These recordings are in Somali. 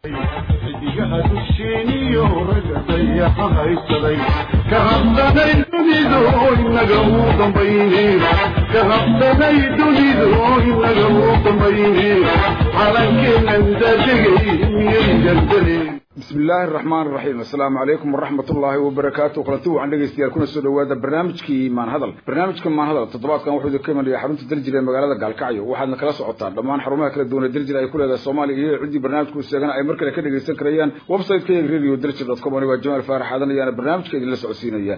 xidigaha dusheeniyo ragga dayaxa haysaday ka habsanay dunidu inaga uu dambayne ka habsanay dunidu inaga uu dambayne calankeenan daadegay miyay gardaleen bismi illaahi araxmaan iraxiim assalaamu calaykum waraxmat ullaahi wabarakaatu kulanti wacan dhegeystayaal kuna soo dhawaada barnaamijkii maanhadal barnaamijka maanhadal toddobaadkan wuxuu idinka imanaya xarunta daljir ee magaalada gaalkacyo waxaadna kala socotaan dhammaan xarumaha kala duwan ee daljir ay ku leedahay soomaaliya iyo ciddii barnaamijku sheegana ay mar kale ka dhegeysan karayaan website-ka yaga radio daljir dot com anigaa jamaal faarax aadan ayaana barnaamijka idinla socodsiinaya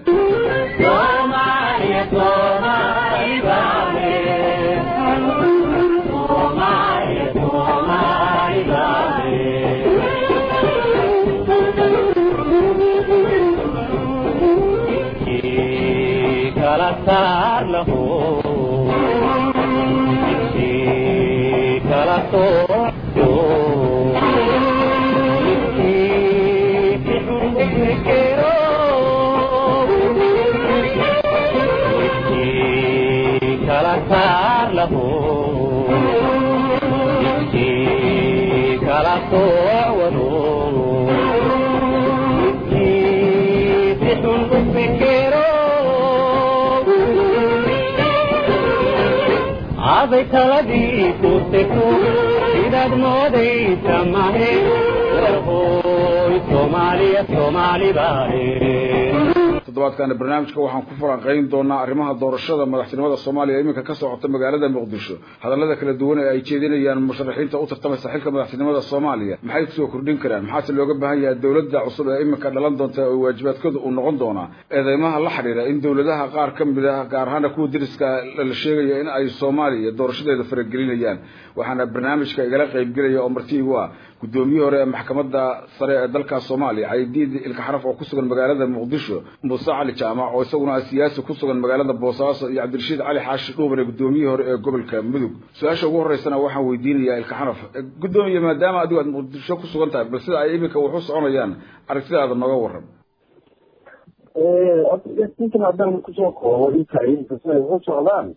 aday taladii kurteku sidaad moodaysa mahe warhooy soomaaliya soomaali baahe toddobaadkaana barnaamijka waxaan ku falanqayn doonaa arrimaha doorashada madaxtinimada soomaaliya iminka ka socota magaalada muqdisho hadallada kala duwan ee ay jeedinayaan musharaxiinta u tartamaysa xilka madaxtinimada soomaaliya maxay kusoo kordhin karaan maxaase looga baahan yahay dowladda cusub ee iminka dhalan doonta oo waajibaadkooda uu noqon doonaa eedeymaha la xidhiira in dowladaha qaar ka mid ah gaar ahaana kuwa deriska la sheegaya in ay soomaaliya doorashadeeda faragelinayaan waxaana barnaamijka igala qaybgelaya oo marti igu ah guddoomiyihii hore ee maxkamadda sare ee dalka soomaaliya caydiid ilka xaraf oo ku sugan magaalada muqdisho muuse cali jaamac oo isaguna ah siyaasi ku sugan magaalada boosaaso iyo cabdirashiid cali xaashi dhuuban ee guddoomiyihii hore ee gobolka mudug su-aasha ugu horreysana waxaan weydiinayaa ilka xaraf guddoomiye maadaama adigu aad muqdisho ku sugan tahay bal sida ay iminka wax u soconayaan aragtidaada nooga warran intan haddaan kusoo koobo inta inta siday ugu socdaan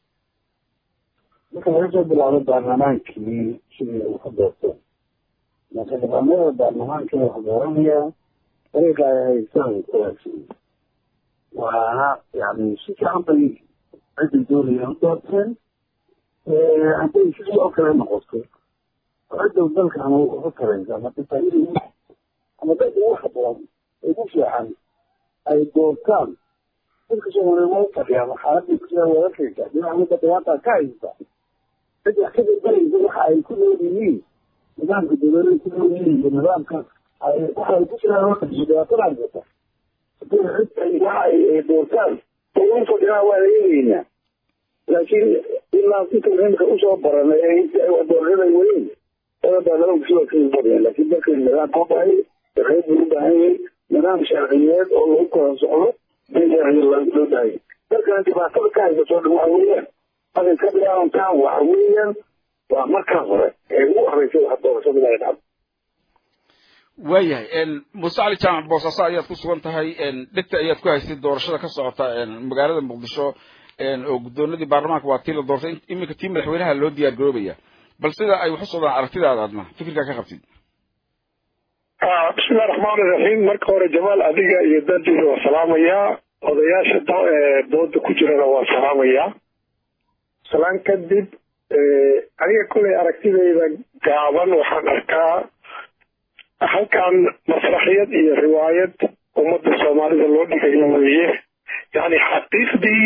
marka laga soo bilaabo baarlamaankii sidii uu ka doorto marka nidaamyada baarlamaanka wax dooranaya dariiqa ay haystaan wanaagsan waana yani si fiican bay cidda doonaya u doorteen hadday sidii oo kale noqoto cidda dalka ama uga taraysa ama difaacyada ama dadka ugu haboon ugu fiican ay doortaan dadka soomaaliya waa fadhiyaan xaaladii kusidaa wadakaysa dhinaca dhibaata ka haysta cid wax ka darbaraysa waxa ay ku nool yihiin nidaamka dowladada ku nool yihiin iyo nidaamka waxa ay ku jiraan waqtigiisa dhibaatada haysata hadii cid waxa ay doortaan ugu fadhiyaan waa eegeynaa laakiin ilaa inta imika usoo baranay ee doorashada weyn oda baarlamaanku sidoo kale fadhiyaan laakiin dalka nidaam ka bahay sharciyad buu u baahan yahay nidaam sharciyeed oo lagu kala socdo in sharciya loo baahay dalkana dhibaatada ka haysato dhan waxa weeyaan markay ka bilaabantaan waxa weeyaan waa markaa hore ee ugu horeysay wax doorashada laga dhacdo waayahay muuse cali jaamac boosaaso ayaad ku sugan tahay dhegta ayaad ku haysay doorashada ka socota magaalada muqdisho oo guddoonadii baarlamaanka waa tii la doortay iminka tii madaxweynaha loo diyaar garoobaya bal sida ay wax u socdaan aragtidaada adna fikirkaa ka qabtid bismillahi raxmaan iraxiim marka hore jamaal adiga iyo dandiisa waa salaamayaa odayaasha dooda ku jirana waa salaamayaa salaan kadib aniga koley aragtidayda gaaban waxaan arkaa halkan masraxiyad iyo riwaayad ummadda soomaalida loo dhigayo weeye yani xaqiiqdii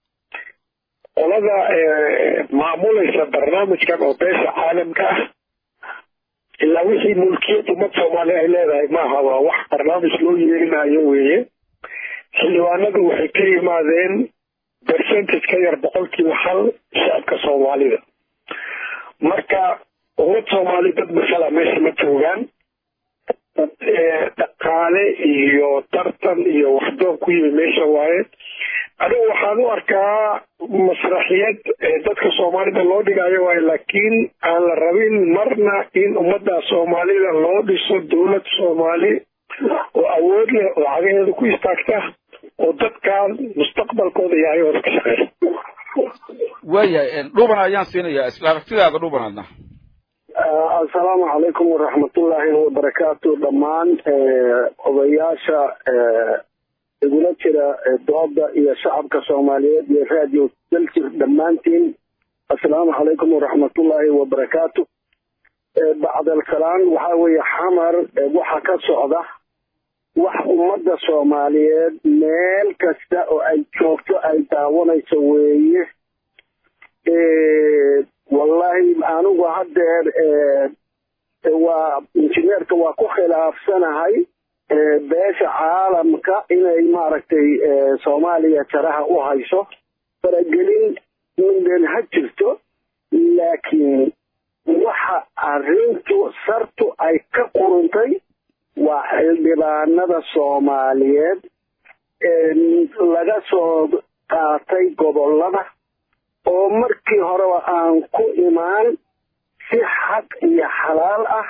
qolada maamulaysa barnaamijkan oo beesha caalamka ah ilaa wixii mulkiyad ummad soomaaliya ay leedahay maaha waa wax barnaamij loo yeelinayo weeye xildhibaanadu waxay ka yimaadeen percentage ka yar boqolkiiba hal shacabka soomaalida marka ummad soomaali dad masala meesha ma joogaan dhaqaale iyo tartan iyo waxdoon ku yimi meesha waaye anigu waxaan u arkaa masraxiyad dadka soomaalida loo dhigayo waayo laakiin aan la rabin marna in ummadda soomaalida loo dhiso dowlad soomaali oo awood leh oo cagaheeda ku istaagta oo dadkan mustaqbalkooda yahay oo ka shaqeysa waayahay dhuuban ayaan siinayaa isla aragtidaada dhuuban adna assalaamu calaykum waraxmatullaahi wabarakaatu dhammaan odayaasha igula jira dooda iyo shacabka soomaaliyeed iyo radio daljir dhammaantiin assalaamu calaykum waraxmatullaahi wabarakaatu bacdalsalaan waxaa weeye xamar waxa ka socda wax ummadda soomaaliyeed meel kasta oo ay joogto ay daawanayso weeye wallahi anigu haddeer waa injineerka waa ku khilaafsanahay beesha caalamka inay maaragtay soomaaliya jaraha u hayso faragelin mideen ha jirto laakiin waxa arrintu sartu ay ka quruntay waa xildhibaanada soomaaliyeed laga soo qaatay gobollada oo markii horeba aan ku imaan si xaq iyo xalaal ah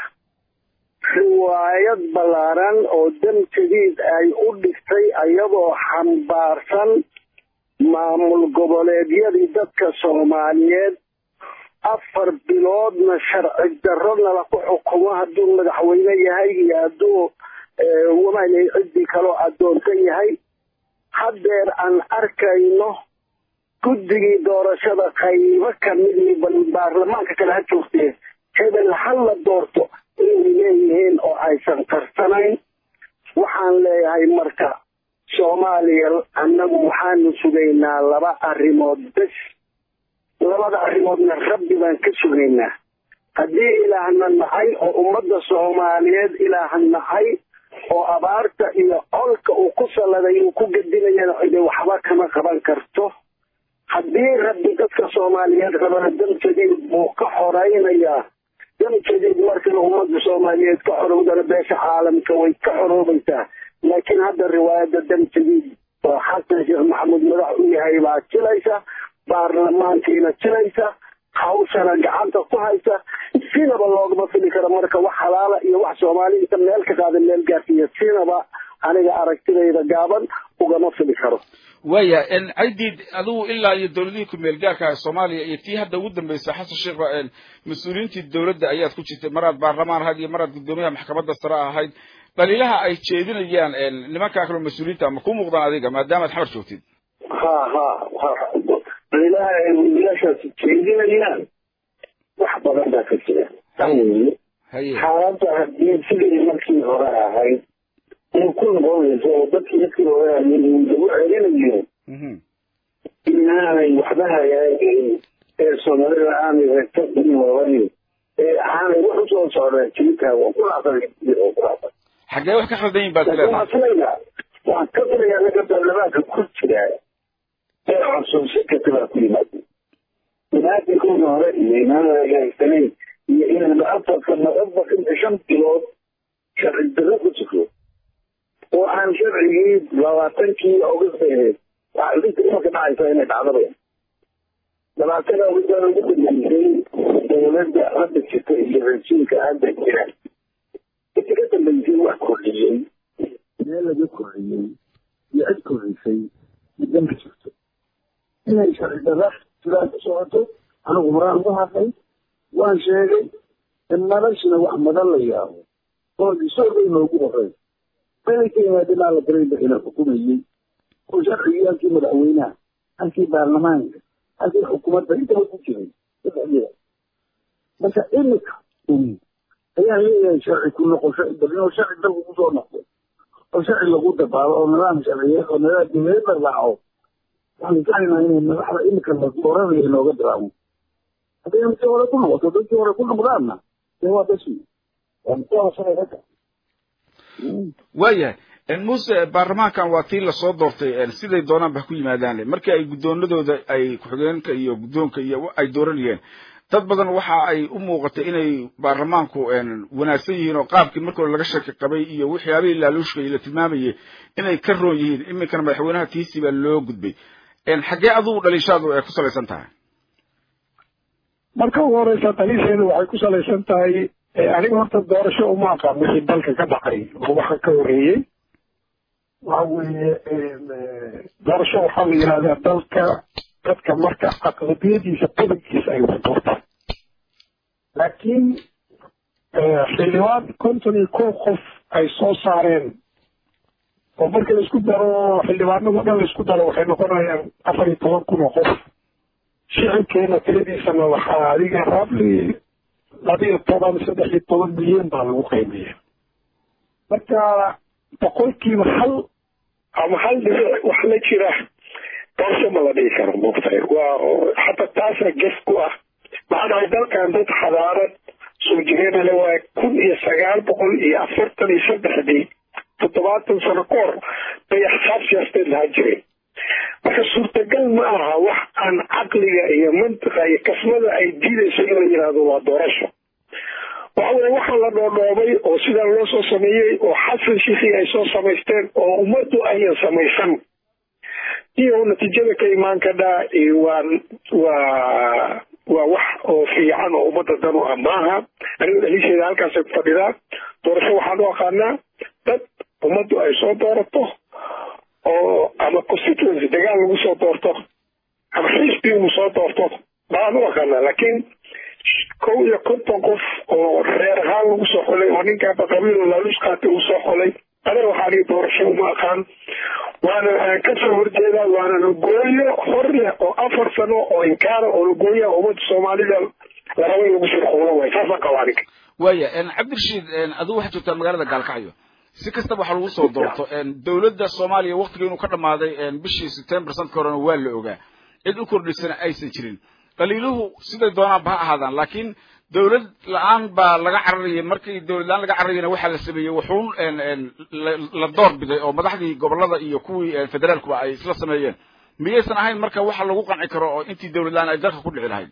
riwaayad ballaaran oo dam jadiid ay u dhigtay ayadoo xambaarsan maamul goboleedyadii dadka soomaaliyeed afar biloodna sharci darrona laku xukumo hadduu madaxweyne yahay iyo hadduu wamana ciddii kaloo addoonta yahay haddeer aan arkayno guddigii doorashada qaybo kamidii bal baarlamaanka kale ha joogtee hebel ha la doorto inay leeyihiin oo aysan qarsanayn waxaan leeyahay marka soomaaliya annagu waxaanu sugaynaa laba arrimood bes labada arrimoodna rabbi baan ka sugaynaa haddii ilaahna nacay oo ummadda soomaaliyeed ilaah nacay oo abaarta iyo colka uu ku salladay uu ku gedinayana cide waxba kama qaban karto haddii rabbi dadka soomaaliyeed rabana dam jadiid buu ka xoraynayaa dam jadiid markana ummadda soomaaliyeed ka xorowdana beesha caalamka way ka xoroobaysaa laakiin hadda riwaayadda dam jadiid oo xasan sheekh maxamuud madax u yahay baa jilaysa baarlamaankiina jilaysa hawshana gacanta ku haysa sinaba loogama fili karo marka wax halaala iyo wax soomaali inta meel ka qaada meel gaarsiiya sinaba aniga aragtidayda gaaban ugama fili karo waya caydiid adigu ilaa iyo dowladihii ku-meel gaarka ah soomaaliya iyo tii hadda ugu dambeysay xasan sheekh mas-uuliyiintii dowladda ayaad ku jirtay maraad baarlamaan ahayd iyo maraad guddoomiyaha maxkamadda sare ahayd dhaliilaha ay jeedinayaan nimankaa kaloo mas-uuliyiinta ma ku muuqdaan adiga maadaamaad xamar joogtid ha ha dhaliilaha ay wiilashaas jeedinayaan wax badan baa ka jira haye xaaladda haddii sidii markii hore ahayd in ku noqonayso oo dadkii markii hore ahayd lagu celinayo inaanay waxba hagaagayn ee soomaalida aanay regto inoobanin ee aanay wax usoo socdaan jirkaa waa ku dhacday oo ku dhacday xaggee wax ka khaldan yihin baad laakiin leedahay waxaan filayaa waxaan ka filayaa naga baarlamaanka ku jira ee xasuusi karta baa ku yimaada imaatinkooda hore iyo imaanada hagaagsaneyn iyo inayba afarka noqonba inta shan bilood sharci darro ku jiro oo aan sharcigii labaatankii august ahayd waxaa idinka imanka dhacaysa inay dhacdaba labaatan augustaan ugu dambeysay dowladda hadda jirta iyo rajiimka hadda jira inta ka dambeysay wax kordhiyey meel laga kordhiyey iyo cid kordhisay middan ma jirto inay sharci darra sidaa ku socoto anigu horaan uga hadlay waan sheegay in noloshina wax madan la yaabo oo isagay noogu horey meelay ka yimaadeen aa la daray bixina xukumayey oo sharcigii halkii madaxweynaha halkii baarlamaanka halkii xukuumadda intaba ku jiray saddexdeeda marka imika un ayaan leeyahay sharci ku noqosho inuu sharci dalku kusoo noqdo oo sharci lagu dabaalo oo nidaam sharciyeed oo nidaam dowladeed la raaco waxaan filaynaa inay madaxda imika la dooranayo inooga diraamo hadday imikii hore ku noqoto dadkii hore ku noqdaanna dee waa basi waa mutawashalay ragga waayahay muuse baarlamaankan waa tii lasoo doortay siday doonaan ba ku yimaadaan markii ay guddoonadooda ay ku-xigeenka iyo guddoonka iyo ay dooranayeen dad badan waxa ay u muuqatay inay baarlamaanku wanaagsan yihiin oo qaabkii markii hore laga shaki qabay iyo waxyaabihii laaluushka la tilmaamayay inay ka roon yihiin iminkana madaxweynaha tiisii baa loo gudbay xaggee adugu dhaliishaadu ay ku salaysan tahay marka ugu horeysa daliisheedu waxay ku salaysan tahay aniga horta doorasho uma aqaan wixii dalka ka dhacay oo waxa ka horeeyey waxa weeye doorasho waxaa la yidhahdaa dalka dadka marka aqlabiyadiisa badankiisa ay wax doortaan laakiin xildhibaan konton iyo kow qof ay soo saareen oo marka laisku daro xildhibaanado dhan laisku daro waxay noqonayaan afar iyo toban kun oo qof shicibkeena tiradiisana waxaa adiga rabli labiyo toban saddex iyo toban milyan baa lagu qiimeeya marka boqolkiiba hal ama hal dhibic wax la jira doorasho ma la dhigi karo moogtahay waa xataa taasa gef ku ah maxaa dhahay dalkan dad xadaarad soo jireen le waa kun iyo sagaal boqol iyo afartan iyo saddexdii toddobaatan sano ka hor bay axsaab siyaasadeed lahaa jireen marka suurtagal ma aha wax aan caqliga iyo mantiqa iyo kasmada ay diidayso in la yidhaahdo waa doorasho waxa weye waxaa la dhoodhoobay oo sidaa loo soo sameeyey oo xasan shiikii ay soo samaysteen oo ummaddu ayan samaysan iyo natiijada ka imaan kadhaa waa waa waa wax oo fiican oo ummadda dan u ah maaha anigu dhaliisheeda halkaasay ku fadhidaa doorasho waxaan u aqaanaa dad ummaddu ay soo doorato oo ama constituency dagaal lagu soo doorto ama xisbi uu soo doorto baan u aqaanaa laakiin kow iyo konton qof oo reer ahaan lagu soo xolay oo ninkaaba qabiil laalus qaatay uu soo xolay adeer waxaan ii doorasho uma aqaan waana kasoo horjeedaa waana lagooyo hor leh oo afar sano oo inkaara oo lagooya ummadda soomaalida la rabo in lagu shirquulo way saasaan qaba aniga waya cabdirashiid adigu waxaad joogtaa magaalada gaalkacyo si kastaba waxaa lagu soo doorto dowladda soomaaliya waktiga inuu ka dhamaaday bishii september sanadka horena waa la ogaa cid u kordhisana aysan jirin qaliiluhu siday doonaanba ha ahaadaan laakiin dowlad la-aan baa laga cararayay markii dowlad la-aan laga cararayana waxaa la sameeyey wuxuun la door biday oo madaxdii gobolada iyo kuwii federaalkuba ay isla sameeyeen miyaysan ahayn marka waxa lagu qanci karo oo intii dowlad la-aan ay dalka ku dhici lahayd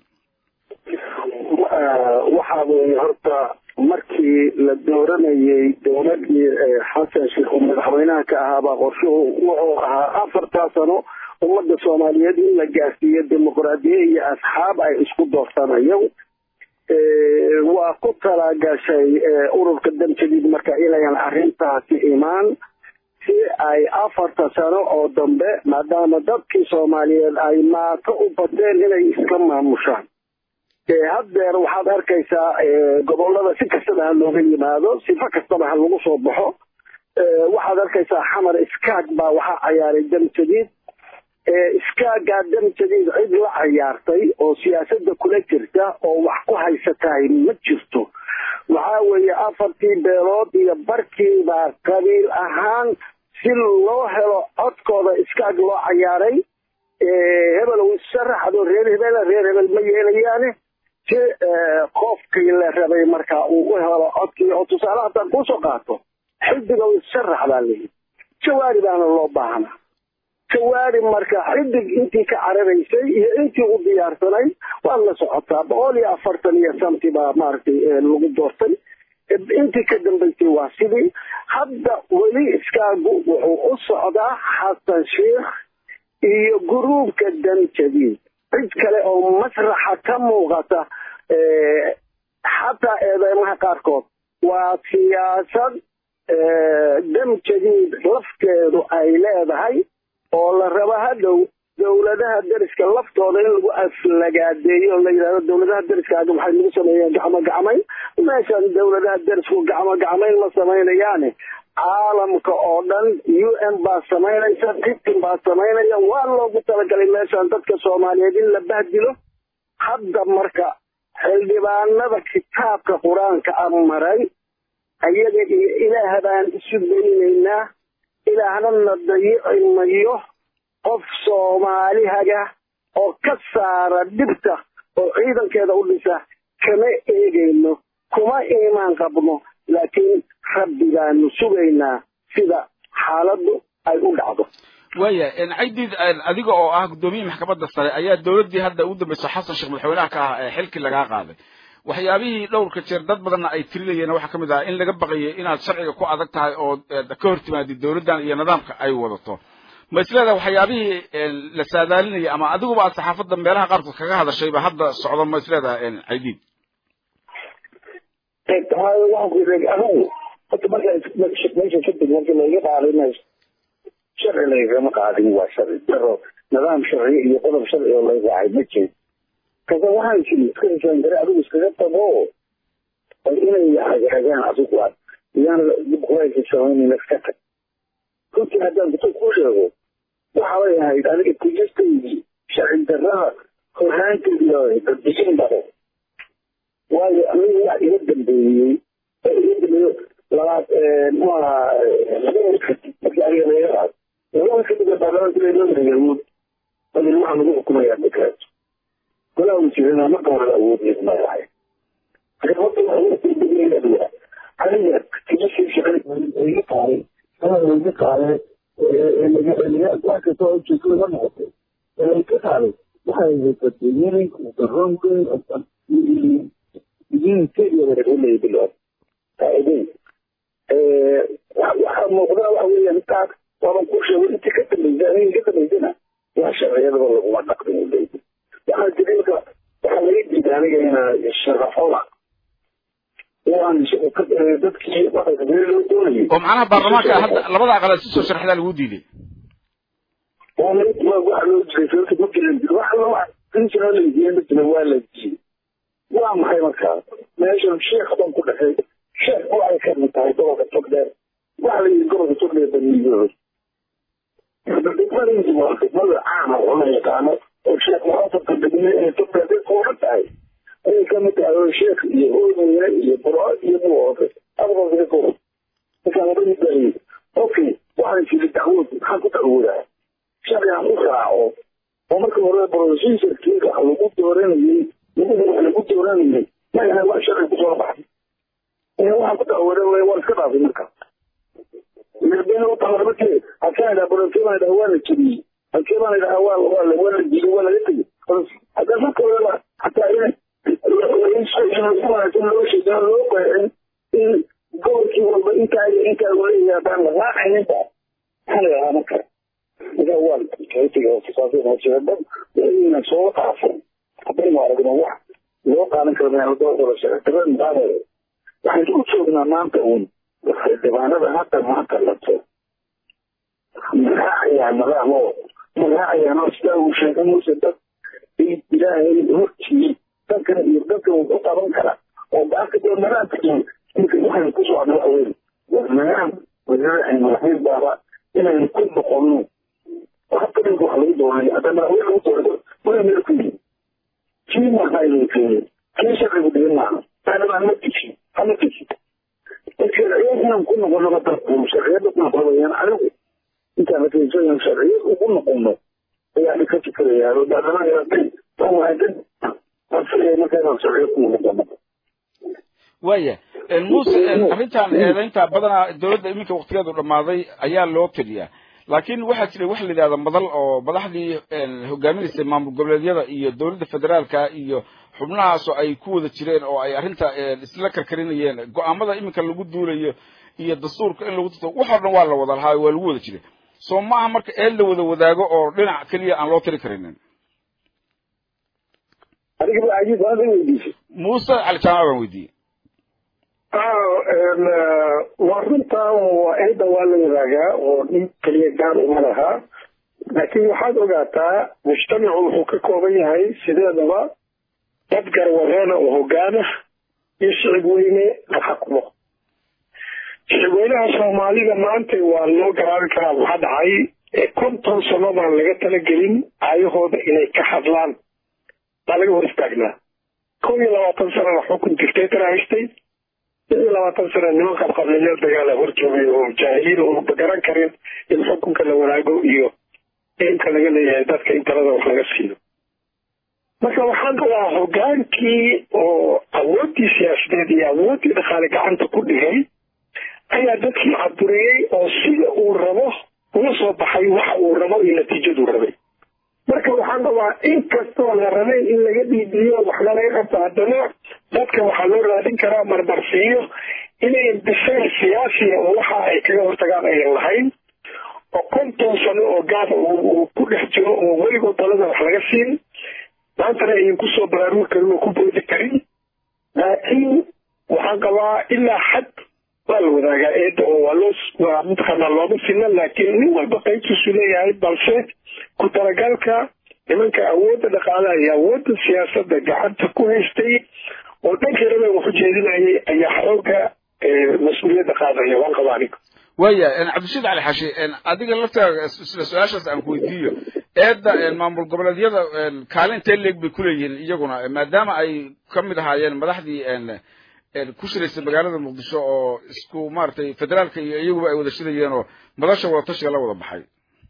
waxaa weeye horta markii la dooranayey dowladii xasan sheekh uu madaxweynaha ka ahaabaa qorshuhu wuxuu ahaa afartaa sano ummadda soomaaliyeed in la gaarsiiyo dimuqraadiye iyo asxaab ay isku doorsanayo waa ku talagashay ururka damjadiid marka inayan arrintaasi imaan si ay afarta sano oo dambe maadaama dadkii soomaaliyeed ay maato u badeen inay iska maamushaan haddeer waxaad arkaysaa gobolada si kastaba ha looga yimaado sifo kastaba ha lagu soo baxo waxaad arkaysaa xamar iskaag baa waxaa cayaaray damjadiid iskaagaa damjadiid cid la cayaartay oo siyaasadda kula jirta oo wax ku haysatahay ma jirto waxaa weeye afartii beelood iyo barkiibaa qabiil ahaan si loo helo codkooda iskaag loo cayaaray hebel uu isharaxdo reer hebel reer hebel ma yeelayaane si qofkii la rabay markaa uu u helo codkii oo tusaale haddaan kusoo qaato xidiga uu isharax baa layidhi jawaari baana loo baahnaa jawaari marka xidig intii ka cararaysay iyo intii u diyaarsanay waad la socotaa boqol iyo afartan iyo santi baa maaragtay lagu doortay intii ka dambaysay waa sidii hadda weli iskaagu wuxuu u socdaa xasan sheikh iyo guruubka damjadiid cid kale oo masraxa ka muuqata xataa eedeymaha qaarkood waa siyaasad damjadiid lafteedu ay leedahay oo la rabo hadhow dowladaha deriska laftooda in lagu aflagaadeeyo la yidhahdo dowladaha deriskaaga maxay lagu sameeyeen gacmo gacmayn meeshan dowladaha derisku gacmo gacmayn ma samaynayaane caalamka oo dhan u n baa samaynaysa titin baa samaynaya waa loogu talagalay meeshan dadka soomaaliyeed in la bahdilo hadda marka xildhibaanada kitaabka qur-aanka a maray ayaga iyo ilaah baan isu daynaynaa ilaahna na dayici mayo qof soomaalihaga oo ka saara dhibta oo ciidankeeda u dhisa kama eegayno kuma iimaan qabno laakiin rabbi baanu sugaynaa sida xaaladdu ay u dhacdo waya caydiid adiga oo ah guddoomiyihii maxkamadda sare ayaa dowladdii hadda ugu dambayso xasan sheekh madaxweynaha ka ah ee xilkii lagaa qaaday waxyaabihii dhowrka jeer dad badanna ay tirinayeen waxaa ka mid ah in laga baqayay inaad sharciga ku adag tahay oo ka hor timaadid dowladdan iyo nidaamka ay wadato ma isleedahay waxyaabihii la saadaalinaya ama adiguba aad saxaafadda meelaha qaarkood kaga hadashayba hadda socdo ma isleedahay caydiid anigu horta markaa meesha kadib markii laiga qaaday sharci laygama qaadin waa sharci daro nidaam sharci iyo qodob sharci oo laga raacay ma jiro kase waxaan jiri iska heshaan gare adigu iskaga tago oo inay hagaagaan adigu aad iyaan dib kulayka samaynin iska tag runtii haddaan kuto ku sheego waxabay ahayd adiga kujistaydii sharci darrada horhaanteedii oo dadbixin bado waayo anigu wax iga dambeeyey oo iga dambeeyo labaad muxuu ahaa laba kadib markii aniga laga qaado laba kadib baarlamaanka ilaa loo yahuud adil waxaa lagu xukumayaa dekraad golaa wasiirada marka hore awoodneed ma lahay aniga kimisii shaqada iga qaaday sanada iga qaaday wax kasta oo ujeedo laga noqotay ee ka qaaday waxay badbaadiyeen garoonka idin keliya wareegolaya bilood faa'iideen waxaa muuqda waxa weeyaan intaas waaban ku sheegay intii ka dambaysa aniga ka dambaysana wax sharciyadaba laguma dhaqmin u leeyahay waxaa jira marka waxaa laga diiday aniga inaa sharaxoda dadkii loo doonayay oo macnaha baarlamaanka hadda labada aqal si soo sharxdaa lagu diiday waxa loo jiray sababta ma jirin wax loo inta la diiday dadna waa la diiday waa maxay markaa meeshan sheekh baan ku dhexay sheekh oo ay ka mid tahay gobolka togdheer waxa la yidhi gobolka togdheer baniyood degmadaydu waa degmada caama oo la yaqaano oo sheekh muxaafadka degme ee togdheer dadka oran tahay ayay ka mid tahay oo sheekh iyo oodeyne iyo buro iyo buoode adabaa ka kooban markaan oga midbaayey okay waxaan jiri dacwood maxaan ku dacwoodaa sharcigan u raaco oo marka hore brofesorkiinka lagu dooranayey lagu lagu dooranayay ma wax sharci kusoo baxay waxaan ku dacwooda waan iska dhaafay marka madaxweyne u tahay markii halkaan idhaha brofesor baan idhaha waa la jebiyey halkee baan idhaha waa waa la waa la jiiday waa laga tegey hadda marka horeba hataa in loo sheegaa loo qeexin in gobolkii walba intaa iyo intaa uu leeyahay haddaan la raacayninba maxaa la idhahaa marka marka waa kaytigasaasjeeda ina soo dhaafan haddaynu aragno wax loo qaadan karo meeldoodola sharcidarada muqaadeeda waxaynu u joognaa maanta uun dhibaanada hadda maanta lato magaacayaa madaamo magaacayaanoo sidaa uu sheegay muuse dad ilaahay hortii dadkan iyo dadkan uu ku qaban kara oo baaka dee madaanta iyo ninka waxaynu ku socda waxa weyn madaam wadaacaynu lahayn baaba inaynu ku noqono hadda ninka wax lagu doonay hadda madaxweyne lagu doonay waa meel ku yimi kii maaha inuu keenay kii sharcigu dhigin maaha taalibaan ma tisi hama tisi sharciyad inaan ku noqono dadku sharciyada ku noqonayaan anigu intaan lakeensan sharciyad ugu noqono ayaa dhika fikirayaa oo baarlamaanka markaa sharciyad ku noqono waaya muuse arrintan eedaynta badanaa dowladda iminka waktigeedu dhammaaday ayaa loo tiriyaa laakiin waxaa jiray waxa la yidhahda madal oo madaxdii hogaaminaysay maamul goboleedyada iyo dowladda federaalka iyo xubnahaasoo ay ku wada jireen oo ay arrinta isla karkarinayeen go-aamada iminka lagu duulayo iyo dastuurka in lagu dirto waxoo dhan waa la wada lahaa waa lagu wada jiray soo ma aha marka eel la wada wadaago oo dhinac keliya aan loo tiri karinin muuse cali jaamac baan weydiiyey waa runtaa oo eedda waa la wadaagaa oo nin keliya gaar uma laha laakiin waxaad ogaataa mujtamacu wuxuu ka kooban yahay sideedaba dad garwareena oo hogaana iyo shicib weyne la xakumo shicib weynaha soomaalida maanta waa loo garaabi karaa waxaa dhacay konton sano baan laga talagelin aayahooda inay ka hadlaan baa laga hor istaagnaa kow iyo labaatan sanana xukun dictator haystay iyo labaatan sana niman qabqablayaal dagaala hor joogay oo jaahiliin oo garan karin in xukunka la wanaago iyo eemka laga leeyahay dadka in talada wax laga siiyo marka waxaan qabaa hogaankii oo awooddii siyaasadeed iyo awooddii dhaqaale gacanta ku dhigay ayaa dadkii caburiyey oo sida uu rabo uga soo baxay waxa uu rabo iyo natiijaduu rabay marka waxaan qabaa in kastoo la rabay in laga dhiibiyo waxna laga qabto haddana dadka waxaa loo raadin karaa marmarsiiyo inay bisayl siyaasiya oo waxa ay kaga hortagaan ayan lahayn oo konton sano oo gaaba uu ku dhex jiro oo weligood dalada wax laga siin maantana ayan kusoo baraarugi karin oo ku boodi karin laakiin waxaan qabaa ilaa xad waa la wadaagaa eedda oo waa loo waa mataqaanaa looma sina laakiin nin walba qaybtiisu leeyahay balse ku talagalka nimanka awoodda dhaqaalaha iyo awoodda siyaasadda gacanta ku haystay oo dhankii rabe wax u jeedinayay ayaa xooga mas-uuliyadda qaadaya waan qaba aniga waya cabdishiid cali xashi adiga laftaaga isla su-aashaas aan ku weydiiyo eedda maamul goboleedyada kaalintee leeg bay kuleeyihiin iyaguna maadaama ay ka mid ahaayeen madaxdii ku shiraysay magaalada muqdisho oo isku maaragtay federaalka iyo iyaguba ay wada shirayeen oo madasha wadatashiga la wada baxay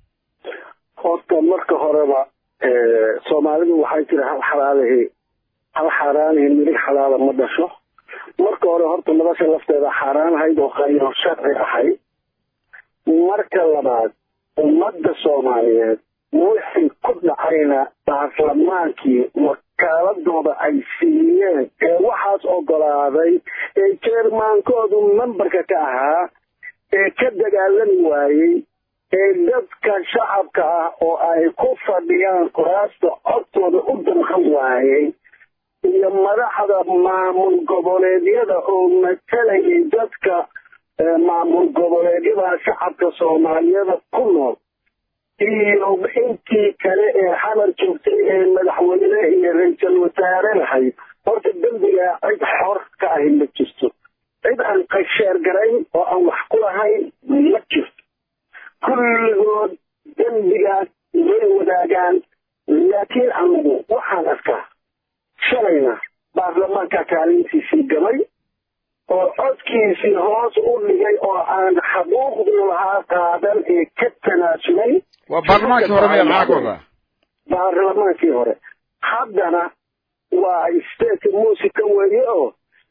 horta marka horeba soomaalidu waxay tiri hal xalaalihi hal xaaraanihi midig xalaala ma dhasho marka hore horta madasha lafteeda xaaraan ahayd oo qayro sharci ahayd marka labaad ummadda soomaaliyeed wixii ku dhacayna baarlamaankii wakaaladooda ay siiyeen ee waxaas ogolaaday ee jeermaankoodu membarka ka ahaa ee ka dagaalami waayey ee dadka shacabka ah oo ay ku fadhiyaan kuraasta codkooda u damqan waayey iyo madaxda maamul goboleedyada oo matalayay dadka maamul goboleedyada shacabka soomaaliyada ku nool iyo intii kale ee xamar joogtay ee madaxweyne iyo ra-iisul wasaare lahayd horta dembigaa cid xor ka ahi ma jirto cid aan qasheer garayn oo aan wax ku lahayn ma jirto kulligood dembigaas way wadaagaan laakiin anigu waxaan arkaa shalayna baarlamaanka kaalintiisii gamay oo codkiisii hoos u dhigay oo aan xaquuqduu lahaa qaadan ee ka tanaasulay waa baarlamaankii hore miya maxaa ka wadaa baarlamaankii hore haddana waa state musica weeye oo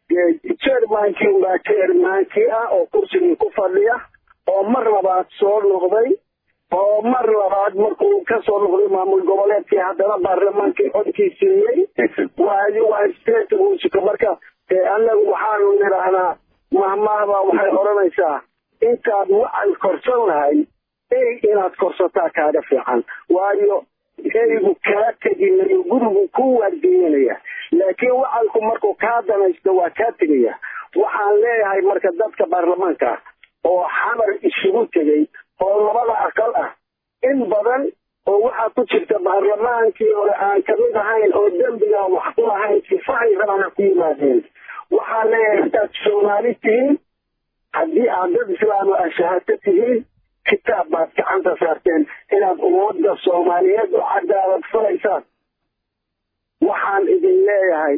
jermankii baa jermankii ah oo kursigii ku fadhiya oo mar labaad soo noqday oo mar labaad markuu kasoo noqday maamul goboleedkii haddana baarlamaankii codkii siiyey waayo waa state musica marka annagu waxaanu nidhaahnaa mahmaahbaa waxay odhanaysaa intaad wacal korsan lahay ey inaad korsataa kaaga fiican waayo eygu kaa teginayo gurigu ku waardiinaya laakiin wacalku markuu kaa danaysto waa kaa tegaya waxaan leeyahay marka dadka baarlamaanka ah oo xamar isugu tegay oo labada aqal ah in badan oo waxaa ku jirta baarlamaankii hore aan kamid ahayn oo dembiga wax ku lahayn sifahay rabana ku yimaadeen waxaan leeyahay haddaad soomaali tihiin haddii aad dad islaamo ah shahaato tihiin kitaab baad gacanta saarteen inaad ummadda soomaaliyeed u cadaalad falaysaan waxaan idin leeyahay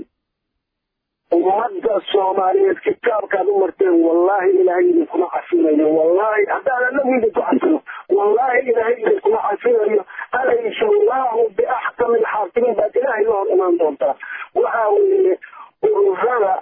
ummadda soomaaliyeed kitaabkaad u marteen wallaahi ilaahay idinkuma cafinayo wallaahi haddaan anagu idinku cafino wallaahi ilaahay idinkuma cafinayo alaysa allahu biaxkami alxaakimiin baad ilaahay la hor imaan doontaa waxaa weeye ururada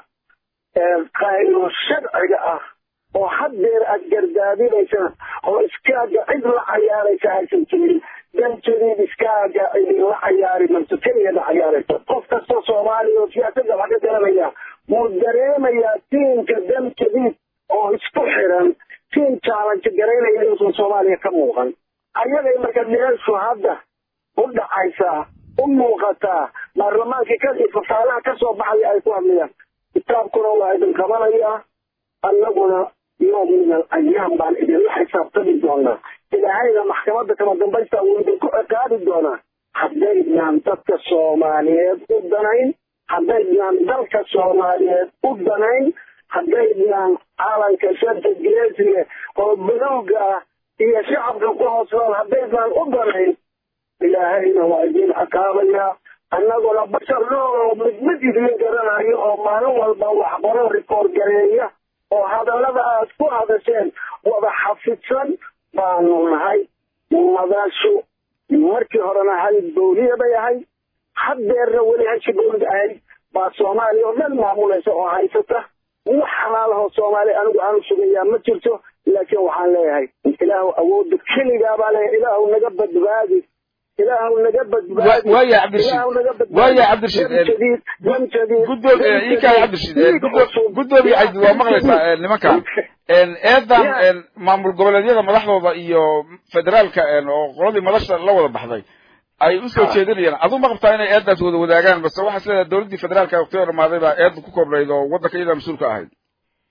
qaylo sharciga ah oo haddeer aad gardaadinaysaan oo iskaaga cid la cayaaraysa aysan jirin dan jadiid iskaaga idinla cayaari mayso keligeeda cayaaraysa qof kastoo soomaaliya oo siyaasadda wax ka garanaya wuu dareemayaa tiimka dan jadiid oo isku xiran tiim challenge garaynaya inuusan soomaaliya ka muuqan ayagay marka meeshu hadda u dhacaysaa u muuqataa baarlamaankii ka fafaalaha ka soo baxaya ay ku hadlayaan kitaabkuna waa idin qabanayaa annaguna yoom min al ayaam baan idinla xisaabtami doonaa ilaahayna maxkamadda kama dambaysta wuu idinku ciqaabi doonaa haddaydnaan dadka soomaaliyeed u danayn haddaydnaan dalka soomaaliyeed u danayn haddaydnaan calanka shanta geesiga oo balowga ah iyo shacabka ku hoos nool haddaydnaan u danayn ilaahayna waa idin ciqaabayaa annaguna bashar nool oo mid mid idin garanayo oo maalin walba waxbaro rikoor gareeya oo hadallada aad ku hadasheen wada xafidsan baanu nahay madashu markii horena halid bowliya bay ahayd haddeerna weli hashi bowlid ahayd baa soomaaliya oo dhan maamulaysa oo haysata wax xalaalahoo soomaaliya anigu aanu sugayaa ma jirto laakiin waxaan leeyahay ilaahu awoodda keligaa baa leeyahay ilaahu naga badbaadi ilaahu naga badbaadi waaya cabdirashiid ilaahu naga badbaadi waaya cabdirashiid dam jadiid dam jadiid guddoom iinkaa cabdirashiid guddoomiye cabdi waa maqlaysaa nimanka eedan maamul goboleedyada madaxdooda iyo federaalka oo qoladii madasha la wada baxday ay usoo jeedinayaan aduu ma qabtaa inay eedaas wada wadaagaan base waxaa isleedahay dowladdii federaalka waqtiga dhamaaday baa eedda ku koobnayd oo waddanka iyadaa mas-uulka ahayd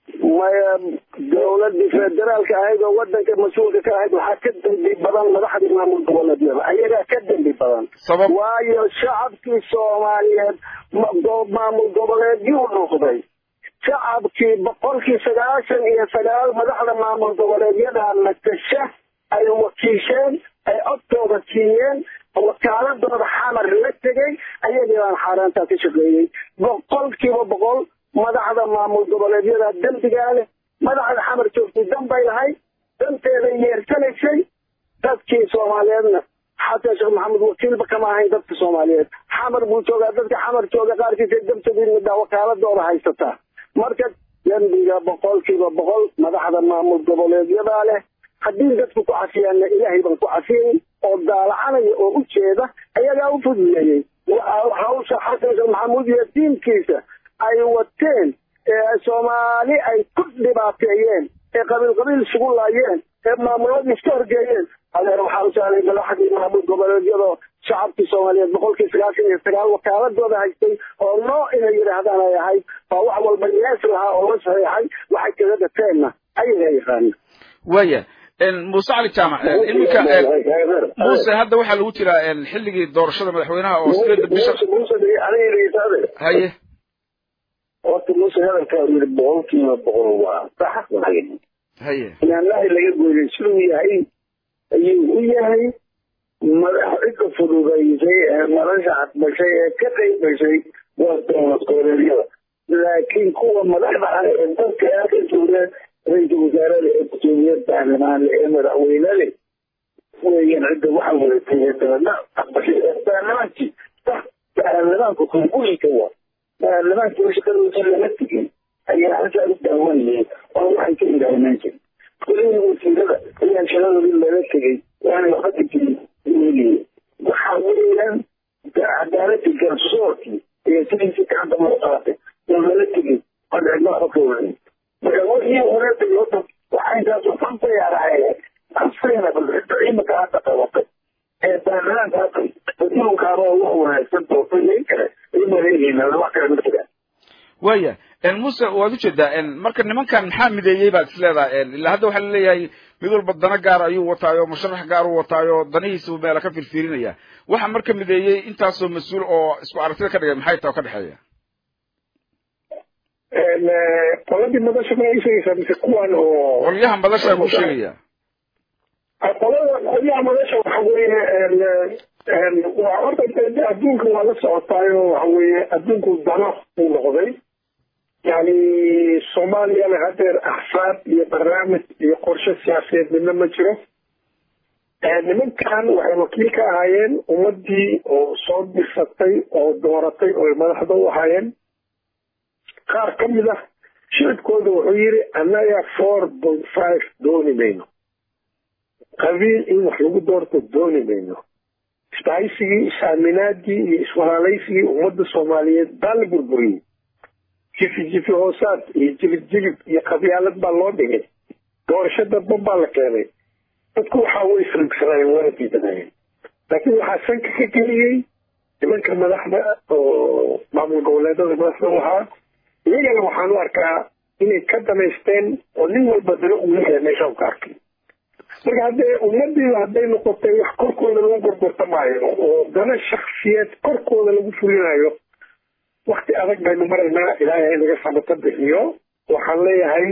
maya dowladii federaalka ahayd oo wadanka mas-uulka ka ahayd waxaa ka dembi badan madaxdii maamul goboleedyada ayagaa ka dembi badan sabab waayo shacabkii soomaaliyeed ma- go- maamul goboleedyuu noqday shacabkii boqolkii sagaashan iyo sagaal madaxda maamul goboleedyada matasha ay wakiisheen ay codtooda siiyeen wakaaladooda xamar la tegay ayagii baan xaaraantaa ka shaqeeyey boqolkiiba boqol madaxda maamul goboleedyada dembigaa leh madaxda xamar joogtay dan bay lahayd danteeda yeersanaysay dadkii soomaaliyeedna xasan sheekh maxamed wakiilba kama ahayn dadka soomaaliyeed xamar buu joogaa dadka xamar jooga qaarkiisa dabtadiidmida wakaaladooda haysataa marka dembiga boqolkiiba boqol madaxda maamul goboleedyadaa leh haddii dadku ku cafiyaanna ilaahay baan ku cafiyey oo daalacanaya oo u jeeda ayagaa u fuduleeyey Wa- hawsha xasan sheekh maxamuud iyo tiimkiisa ay wateen ee soomaali ay ku dhibaateeyeen ee qabiil qabiil isugu laayeen ee maamuladii iska horgeeyeen adeer waxaa u saaray madaxdii maamul goboleedyadoo shacabkii soomaaliyeed boqolkii sagaashan iyo sagaal wakaaladooda haystay oo noo inay yidhaahdaan ay ahayd waa wax walba yees lahaa oo la saxiixay waxay kaga dateenna ayagaa yaqaana waaya muuse cali jaamac iminka muuse hadda waxaa lagu jiraa xilligii doorashada madaxweynaha oo sideeda bisha haye horta muuse hadalkaa yiri boqolkiiba boqol waa sax waay haye inaanahi laga goynay siduu yahay ayuu u yahay madax cidda fududaysay ee madasha cadbashay ee ka qayb gashay waa dowlad goboleedyada laakiin kuwa madaxda ah ee dadka aa ka jooga ra-iisul wasaarada ee gudoomiyad baarlamaanle ee madaxweynele weeyaan cidda waxa wadatay ee dabadna cadbashay ee baarlamaankii sax baarlamaanka kongulinka waa baarlamaanka shaqadooda lama tegin ayaa halkaa u daawanayay oo waxay ka ilaahinaan jirin kulihii wasiirada ayaan shaqadoodii lala tegay waana waxba tegin weligii waxaa weeyaan cadaaladii garsoorkii iyo sidiisii gacanta loo qaatay oo lala tegay oo cidlo xokooday marka wixii hore tegay horta waxaa intaas waxan bay araayeen asayna bal cidda ciidanka hadda qabatay ee baarlamaanka hadda adduunkaaba wax wanaagsan doortay kale ay maleeyihiin wax kale ma jiraan waaya muuse waad ujeedaa marka nimankan maxaa mideeyey baad is leedahay ilaa hadda waxaa laleeyahay mid walba dana gaar ayuu wataayo musharax gaar u wataayo danihiisa meela ka firfiirinaya waxa marka mideeyey intaasoo mas-uul oo isku aragtida ka dhigay maxay tahay oo ka dhexeeya qoladii madasha ma sheegaysaa mise kuwan oo qolyaha madasha ku sheegaya qolada qolyaha madasha waxa weeye waa horta adduunka waa la socotaayo waxa weeye adduunku dano uu noqday yani soomaaliyana hadeer axsaab iyo barnaamij iyo qorshe siyaasadeed midna ma jiro nimankan waxay wakiil ka ahaayeen ummadii oo soo dirsatay oo dooratay oo ay madaxda u ahaayeen qaar ka mid ah shicibkooda wuxuu yidhi annaga four point five dooni mayno qabiil in wax lagu doorto dooni mayno isbahaysigii is-aaminaadii iyo iswalaalaysigii ummadda soomaaliyeed baa la burburiyey jifi jifi hoosaad iyo jilib jilib iyo qabyaalad baa loo dhigay doorasho dadban baa la keenay dadku waxaa way isrigsanayeen waana diidanayeen laakiin waxaa sanka ka geliyey nimanka madaxda oo maamul goboleedada madaxda u ahaa iyagana waxaan u arkaa inay ka damaysteen oo nin walba dana uu leeyahay meesha u ka arkay marka haddee ummadiiba hadday noqotay wax korkooda lagu gorgortamaayo oo dana shaksiyeed korkooda lagu fulinayo wakti adag baynu maraynaa ilaahay naga sabato bixiyo waxaan leeyahay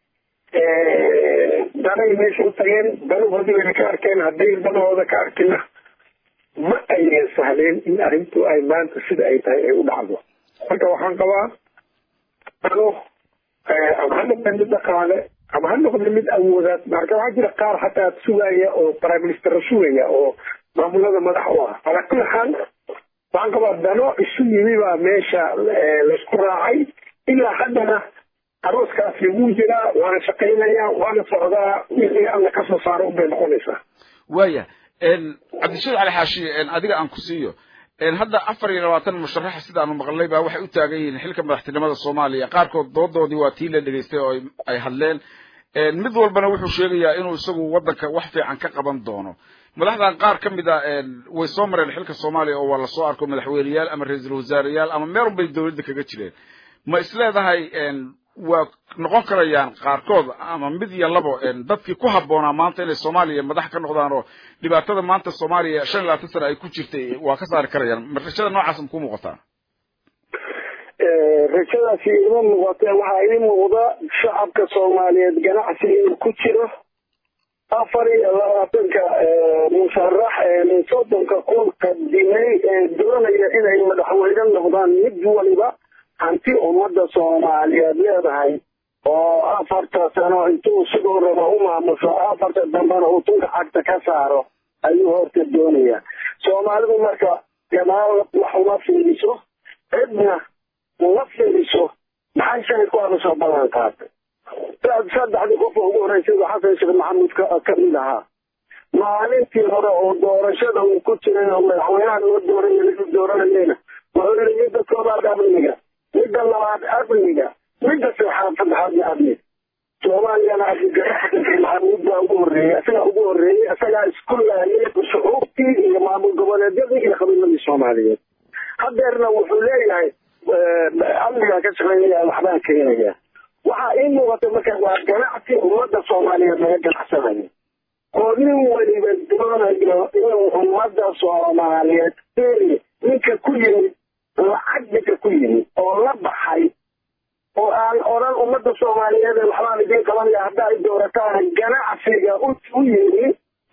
danay meesha u tageen danahoodii bayna ka arkeen hadday danahooda ka arkina ma aynan sahleen in arrintu ay maanta sida ay tahay ay u dhacdo marka waxaan qabaa ano ama ha noqda mid dhaqaale ama ha noqda mid awoodaad marka waxaa jira qaar hataa sugaya oo prime minister sugaya oo maamulada madax u ah calaa kulli xaal waxaan qabaa dano isu yimi baa meesha laysku raacay ilaa haddana arooskaasi wuu jiraa waana shaqaynayaa waana socdaa wixii alla ka soo saaro unbay noqonaysaa waaya cabdishaid cali xaashi adiga aan ku siiyo hadda afar iyo labaatan musharaxa sidaanu maqlay baa waxay u taagan yihiin xilka madaxtinimada soomaaliya qaarkood doodoodii waa tii la dhegaystay oo ay hadleen mid walbana wuxuu sheegayaa inuu isagu waddanka wax fiican ka qaban doono madaxdan qaar ka mid a way soo mareen xilka soomaaliya oo waa lasoo arko madaxweyneyaal ama ra-iisul wasaareyaal ama meel walbay dowladda kaga jireen ma isleedahay waa noqon karayaan qaarkood ama mid iyo labo dadkii ku habboonaa maanta inay soomaaliya madax ka noqdaan oo dhibaatada maanta soomaaliya shan iyo labaatan sana ay ku jirtay waa ka saari karayaan ma rajada noocaas ma ku muuqataa rajadaasi ima muuqata waxaa ii muuqda shacabka soomaaliyeed ganacsi inuu ku jiro afar iyo labaatanka musharax ee soddonka kun qadimay ee doonaya inay madaxweyne noqdaan mid waliba hanti ummadda soomaaliyeed leedahay oo afarta sano intuu siduu rabo u maamusho afarta dambena uu tunka cagta ka saaro ayuu horta doonaya soomaalidu marka gadaal wax uma fiiriso cidna uma fiiriso maxay shalay ku aada soo ballan qaatay saddexdii qofka ugu horreysay xasan sheekh maxamuud ka mid ahaa maalintii hore oo doorashada uu ku jiray oo madaxweynaha loo dooranay lagu dooranayeyna wuxuu yidhi midda koobaad amniga midda labaad amniga midda saddexaad saddexaadna amniga soomaaliyana abdigaraxsan maxamuud baa ugu horreeyey isagaa ugu horreeyey isagaa isku laayay shucuubtii iyo maamul goboleedyadii iyo qabiiladii soomaaliyeed hadeerna wuxuu leeyahay amnigaa ka shaqeynaya waxbaan keenaya waxaa ii muuqata marka waa ganacsi ummadda soomaaliyeed laga ganacsanayo oo nin weliba doonayo inuu ummadda soomaaliyeed eri ninka ku yimid lacag ninka ku yimid oo la baxay oo aan odhan ummadda soomaaliyeed ee waxbaan idiin qabanaya hadda ay doorataan ganacsiga u yimi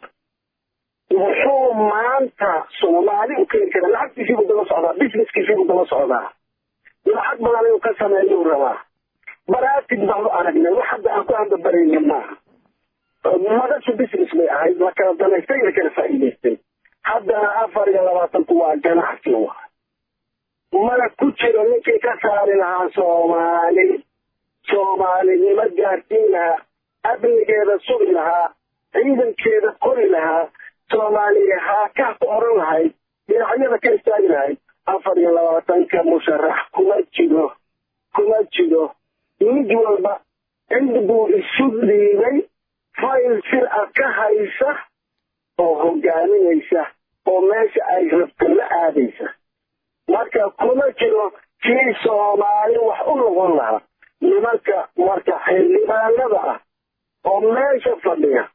wuxuu maanta soomaali u keeni karaa lacagtiisiibuu daba socdaa businesskiisiibuu daba socdaa lacag badan inuu ka sameeyuu rabaa baraatid baanu aragnay wax hadda aan ku hambabarayna maaha madashu business bay ahayd la kala danaystay la kala faa'iidaystay haddana afar iyo labaatanku waa ganacsi wa mana ku jiro ninkii ka saari lahaa soomaali soomaalinimo gaarsiin lahaa amnigeeda sugi lahaa ciidankeeda qori lahaa soomaaliya haakaa ku oran lahayd dhinacyada ka istaagi lahayd afar iyo labaatanka musharax kuma jiro kuma jiro mid walba cid buu isu dhiibay fayl sir ah ka haysa oo hogaaminaysa oo meesha ay rabto la aadaysa marka kuma jiro kii soomaali wax u noqon lahaa nimanka marka xildhibaanada ah oo meesha fadhiya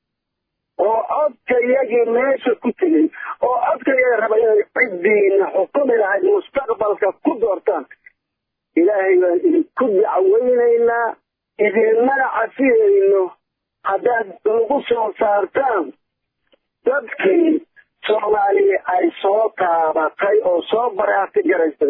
oo codkayagii meesha ku tegey oo codkayaga raba inay ciddiina xukumi lahayd mustaqbalka ku doortaan ilaahay baan idinku dacweynaynaa idinmana cafiyayno haddaad lagu soo saartaan dadkii soomaaliya ay soo taabatay oo soo baraati garaysay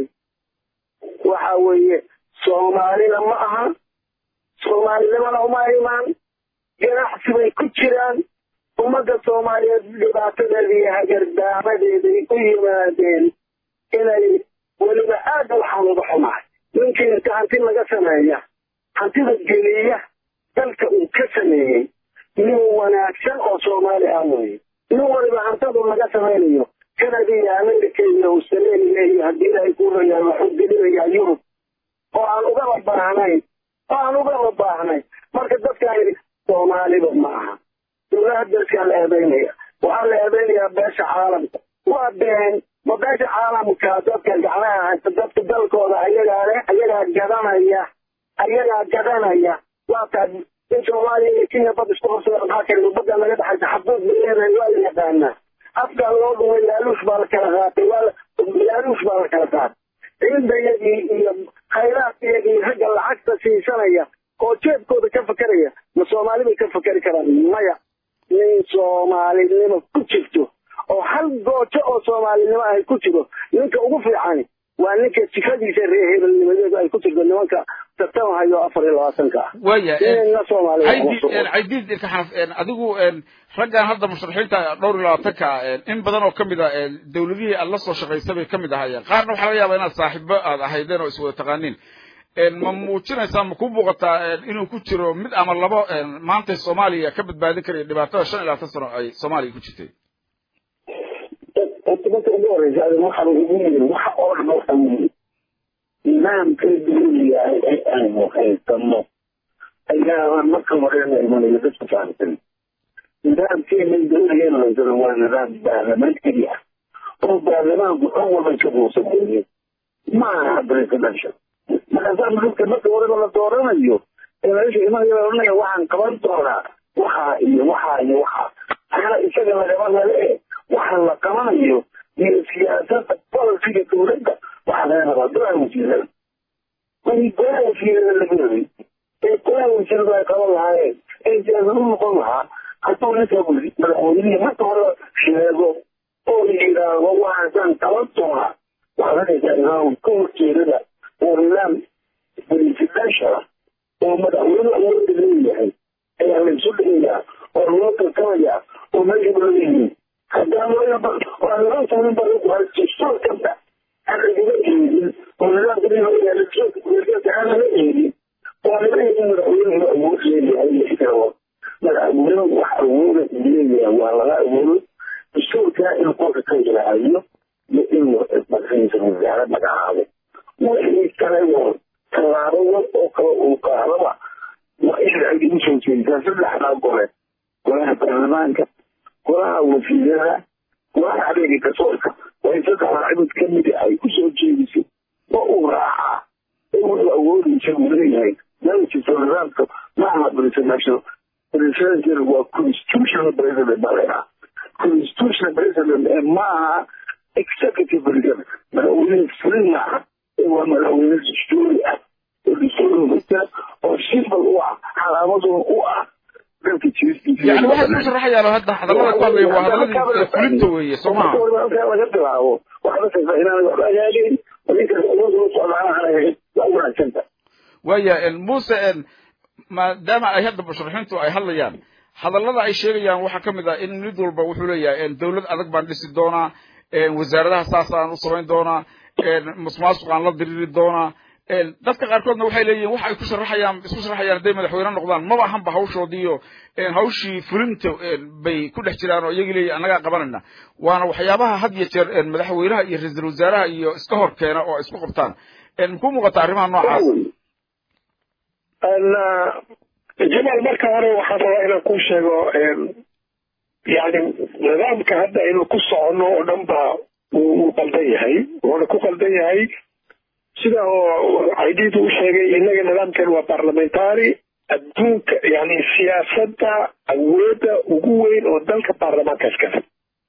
waxa weeye soomaalina ma aha soomaalinimana uma imaan ganacsi bay ku jiraan ummadda soomaaliyeed dhibaatadeeda iyo hagardaamadeeday u yimaadeen inay weliba aad waxaan uga xumahay ninkii inta hanti laga sameeya hantida geliya dalka uu ka sameeyey nin wanaagsan oo soomaali ah weye nin waliba hantadu laga samaynayo kanada iyo america iyo australia iyo haddii ay ku rayaan waxuu gelinayaa yurub oo aan ugaba baahnayn oo aan ugaba baahnayn marka dadkaan soomaaliba ma aha dowlaha dalkaa la eedaynaya waxaa la eedaynayaa beesha caalamka waa been ma beesha caalamka dadka gacmaha haysta dadka dalkooda ayagaa leh ayagaa gadanaya ayagaa gadanaya waa taas in soomaaliya iyo kenya bad isku horsada maxaa kale badda naga dhexaysa xaduud bay leedahay waa la yaqaanaa afkaa loo dhumay laaluush baa la kala qaatay waa laaluush baa la kala qaatay ciidayadii iyo khayraadkiyagii ragga lacagta siisanaya oo jeebkooda ka fakeraya ma soomaali bay ka fakeri karaan maya nin soomaalinimo ku jirto oo hal goojo oo soomaalinimo ay ku jiro ninka ugu fiican waa ninka sifadiisa reer hebelnimadeedu ay ku jirto nimanka tartan hayo afar iyo labaatanka ah waya inayna soomaaliya kuma sugan. caydiid ilka xanaf adigu raggan hadda musharaxiinta dhowr iyo labaatanka in badan oo kamid a dawladihii aad la soo shaqaysay bay kamid ahaayeen qaarna waxaa laga yaabaa inaad saaxiibo aad ahaydeen oo iswada taqaaniin ma muujinaysaa ma ku muuqataa inuu ku jiro mid ama labo maanta soomaaliya ka badbaadin karaya dhibaatada shan iyo labaatan sano ay soomaaliya ku jirtay horta marka ugu horeysa adin waxaan ugu yiri waxa oo dhan waxa weeye nidaamka dawliga ah ee aynu haysano ayaa marka horena imanayo dadku fahamsan nidaamkeena dawligeena haysano waa nidaam baarlamentary ah oo baarlamaanku xog walba ka buusan weeye ma aha presidential markaasaa midka marka horeba la dooranayo ee meesha imanaya la odhanaya waxaan qaban doonaa waxaa iyo waxaa iyo waxaa taana isaga lagaba lale waxa la qabanayo iyo siyaasada bolisiga dowladda waxaa laga rabaa golaha wasiirada wixii golaha wasiirada laga rabay ee golaha wasiirada ay qaban lahaayeen ee siyaasad u noqon lahaa hadduu ninka madaxweynihii marka hore sheego oo yidhaahdo waxaasaan qaban doonaa waxaad arkaysaa imaam ka horjeedada oo nidaam presidential oo madaxweyne awooda leeyahay ayaa laysu dhigayaa oo loo tartamayaa oo meesha leeyihiin haddana waa laga saarin badastoorkanta aan lagaga eegin oo nidaamka aan laga eegin waa laga eegin madaxweynuhu awood leeyahay ixtiraamo madaxweynuhu wax awooda leeyahay waa laga awoodo dastuurkaa in qolka ka ilaahiyo iyo inuu madaxiisa wasaare magacaabo wixii kale oo tallaabo wal oo kale uu qaadaba waa in ay ugu soo jeedisaa saddexdaa gole golaha baarlamaanka golaha wasiirada golaha adeega garsoorka waa in saddexdaa cibad ka midi ay ku soo jeediso oo uu raacaa in wuxuu awoodaysa uu leeyahay meelkiisa nidaamka maaha presidential presidential waa constitutional president baa leedaha constitutional president ee maaha executive president madaxweyne fulin maaha ee waa madaxweyne dastuuri ah oo dastuuri hogta oo simbal u ah calaamadun u ah dalka jiristiisa yani waxay ku sharaxayaan hadda hadallada ku hadlaya waa hadalladii fulinta weeye soo maha halkaa laga bilaabo waxaad arkaysaa inaan waxba agaagayn ninkaas awood ula socdaan aan ahayn waa wanaagsanta waaya muuse maadaama ay hadda musharaxiintu ay hadlayaan hadallada ay sheegayaan waxaa ka mid ah in mid walba wuxuu leeyahay dowlad adag baan dhisi doonaa wasaaradaha saasaan u samayn doonaa musmaasuqaan la diriri doonaa dadka qaarkoodna waxay leeyihin waxa ay ku sharaxayaan isku sharaxayaan hadday madaxweyne noqdaan maba ahanba hawshoodiiyo hawshii fulinta bay ku dhex jiraan oo iyagii leeyihin annagaa qabanayna waana waxyaabaha had iyo jeer madaxweynaha iyo ra-iisul wasaaraha iyo iska hor keena oo isku qabtaan makuu muuqata arrimaha noocaas jamaal marka hore waxaan rabaa inaan kuu sheego yani nidaamka hadda aynu ku soconno oo dhan baa uu qaldan yahay wuuna ku qaldan yahay sida oo caydiidu u sheegay innaga nidaamkan waa parliamentary adduunka yani siyaasadda awoodda ugu weyn oo dalka baarlamaanka iskale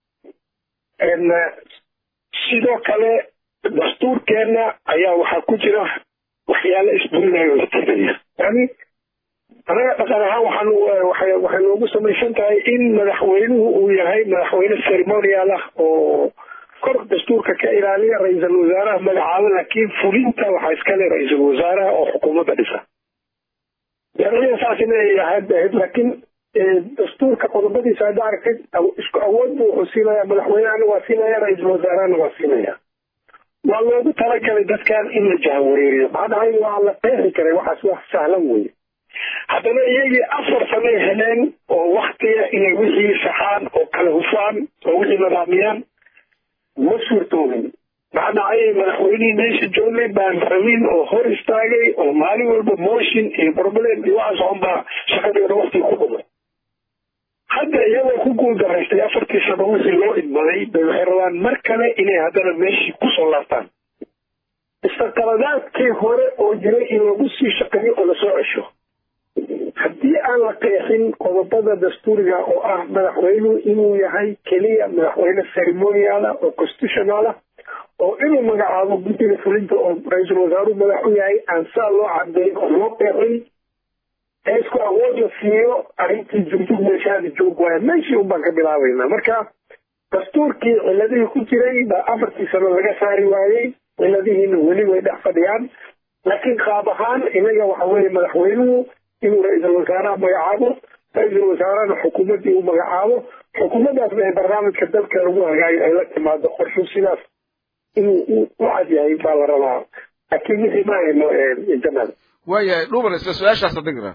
sidoo kale dastuurkeenna ayaa waxaa ku jira waxyaalo isburinaya oo istiraya yani anaga dhaqan ahaan waxaan waxay noogu samaysan tahay in madaxweynuhu uu yahay madaxweyne ceremonial ah oo kor dastuurka ka ilaaliya ra-iisul wasaaraha magacaabo laakiin fulinta waxaa iskale ra-iisul wasaaraha oo xukuumadda dhisa sharciya saas inay ahayd ahayd laakiin dastuurka qodobadiisa hadda aragtid isku awood buu wuxuu siinaya madaxweynehana waa siinaya ra-iisul wasaarahana waa siinaya waa loogu talagalay dadkan in la jahawareeriyo maxaa dhahay waa la qeexi karay waxaas wax sahlan weye haddana iyagii afar sanay heleen oo waktiga inay wixii saxaan oo kala hufaan oo wixii nidaamiyaan ma suurtoobin maxaa dhacay madaxweynihii meesha joogay baan rabin oo hor istaagay oo maalin walba motion iyo problem iyo waxaas oon baa shaqadeeda waktiga ku dhumay hadda iyagoo ku guuldaraystay afartii sano wixii loo idmaday bay waxay rabaan mar kale inay haddana meeshii kusoo laabtaan istaqaladaadkii hore oo jiray in lagu sii shaqeeyo oo lasoo cesho haddii aan la qeexin qodobada dastuuriga oo ah madaxweynuhu inuu yahay keliya madaxweyne ceremoniala oo constitutionala oo inuu magacaabo guddiga fulinta oo ra-iisul wasaaruhu madax u yahay aan saa loo cadeyn oo loo qeexin ee isku awood la siiyo arrintii jumjug meeshaada joog waaya meeshii un baan ka bilaabaynaa marka dastuurkii ciladihii ku jiray baa afartii sano laga saari waayey ciladihiina weli way dhex fadhiyaan laakiin qaab ahaan inaga waxa weeye madaxweynuhu inuu ra-iisul wasaaraha magacaabo ra-iisul wasaarahana xukuumaddii u magacaabo xukuumaddaasna ee barnaamijka dalka lagu hagaayo ay la timaado qorshu sidaas inuu u cad yahay baa la rabaa laakiin wixii ma hayno jamaal waayahay dhuuban isla su-aashaas adigra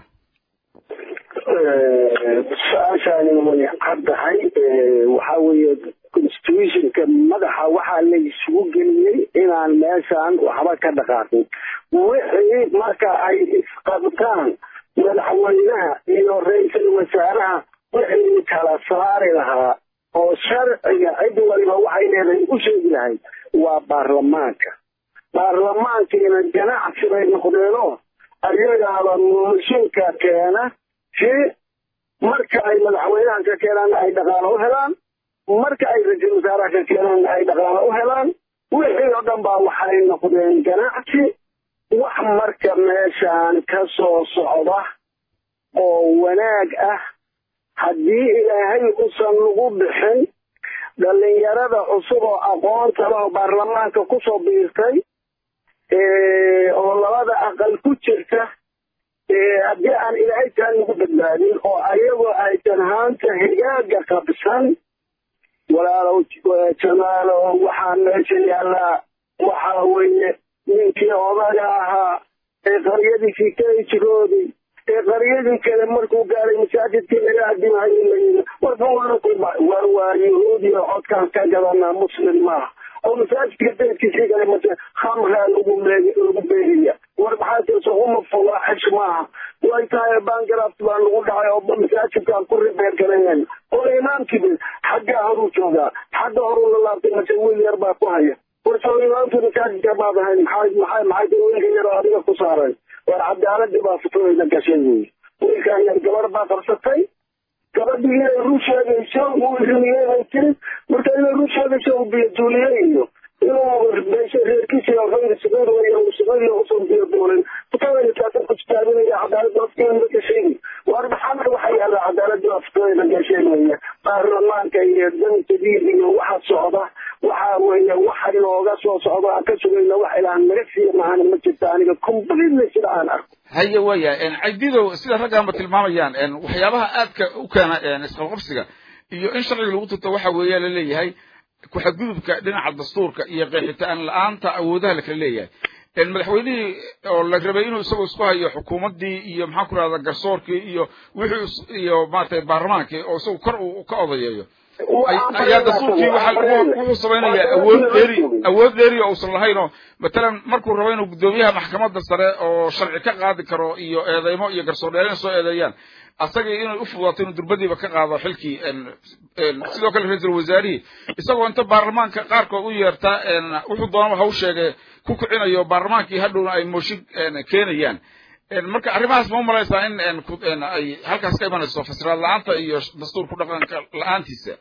su-aashaani way caddahay waxaa weeye constitutionka madaxa waxaa la isugu geliyey inaan meeshaan waxba ka dhaqaaqin wixii marka ay isqabtaan madaxweynaha iyo ra-iisul wasaaraha wixii kala saari lahaa oo sharciga cid waliba waxay leedahay u sheegi lahayd waa baarlamaanka baarlamaankiina ganacsi bay noqdeenoo ayagaaba mashinka keena si marka ay madaxweynaha ka keenaanna ay dhaqaalo u helaan marka ay ra-iisul wasaaraha ka keenaanna ay dhaqaalo u helaan wixii oo dhan baa waxay noqdeen ganacsi wax marka meeshaan ka soo socda oo wanaag ah haddii ilaahay usan lagu bixin dhallinyarada cusub oo aqoonta leh oo baarlamaanka kusoo biirtay oo labada aqal ku jirta haddii aan ilaahay taa lagu badbaadin oo ayagoo aysan haanta higaaga qabsan walaalow jamaalo waxaa meesha yaallaa waxaa weeye ninkii odaga ahaa ee qaryadiisii kala jiroodii ee qaryadii kale markuu gaaray masaajidkii laga adimahayo layii war waa yahuudi oo codkaan ka gadanaa muslim maaha oo masaajidka beedkiisii kale mase khamraa lagu lagu beeriya war maxaa tirsa uma fawaaxish maaha way tahay bangaraft baa lagu dhacay oo masaajidkaan ku ribeer garayn oo imaamkii xaggaa horuu joogaa xagga horuu la laabtay mase wiil yar baa ku haya war soo imaamkii masaajidka baad ahayn maxay maxay maxay wiilka yar oo adiga ku saaray war cadaaladii baa futooyna gashay wey wiilkaan yar gabar baa qabsatay gabadhii inay ruu sheegayso uu rumiyey tiri marka inay ruu sheegayso uu biyaduuliyey iyo inuu beesha reerkiisa khayr suguud wayo suguud usan biyo duulin futooyna taasa ku jitaabinaya cadaalada afkeeda gashay war maxamed waxa yaala cadaaladii baa futooyna gashay weeye baarlamaanka iyo dantadii iyo waxa socda waxa weeye waxa inooga soo socda aan ka sugayna wax ilaan naga siiya maahana ma jirta aniga completely sida aan arko haye waya caydidow sida raggaanba tilmaamayaan waxyaabaha aadka u keena isqabqabsiga iyo in sharciga lagu turto waxa weeya la leeyahay ku-xadgudubka dhinaca dastuurka iyo qeexitaan la-aanta awoodaha lakala leeyahay madaxweynihii oo la rabay inuu isagoo isku hayo xukuumaddii iyo maxaan ku rahda garsoorkii iyo wixii iyo maratay baarlamaankii oo isagu kor uu ka odayeeyo ayaa dastuurkii wuxuu samaynayaa awood dheeri awood dheeri oo uusan lahayn oo matalan markuu rabo inuu guddoomiyaha maxkamadda sare oo sharci ka qaadi karo iyo eedeymo iyo garsoor dheereen soo eedeeyaan asagii inay u fududaato inuu durbadiiba ka qaado xilkii sidoo kale ra-iisul wasaarihii isagoo inta baarlamaanka qaarkood u yeerta wuxuu doonaba ha u sheegay ku kicinayo baarlamaankii hadhowna ay mooshin keenayaan marka arrimahaas ma umalaysaa in ay halkaas ka imanayso fasiraad la-aanta iyo dastuurku dhaqanka la-aantiisa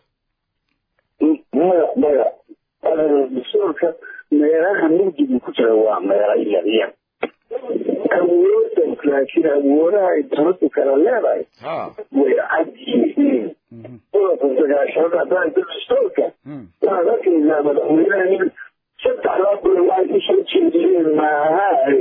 maya maya dastuurka meelaha mugdigu ku jira waa meelo yaryar awooda laakiin awoodaha ay dowladdu kala leedahay way cad yihiin qodobka sagaashanaad haddaan dastuurka waxaad arkaysaa madaxweynaha in saddexdaa bule waxay usoo jeediyeen maahaay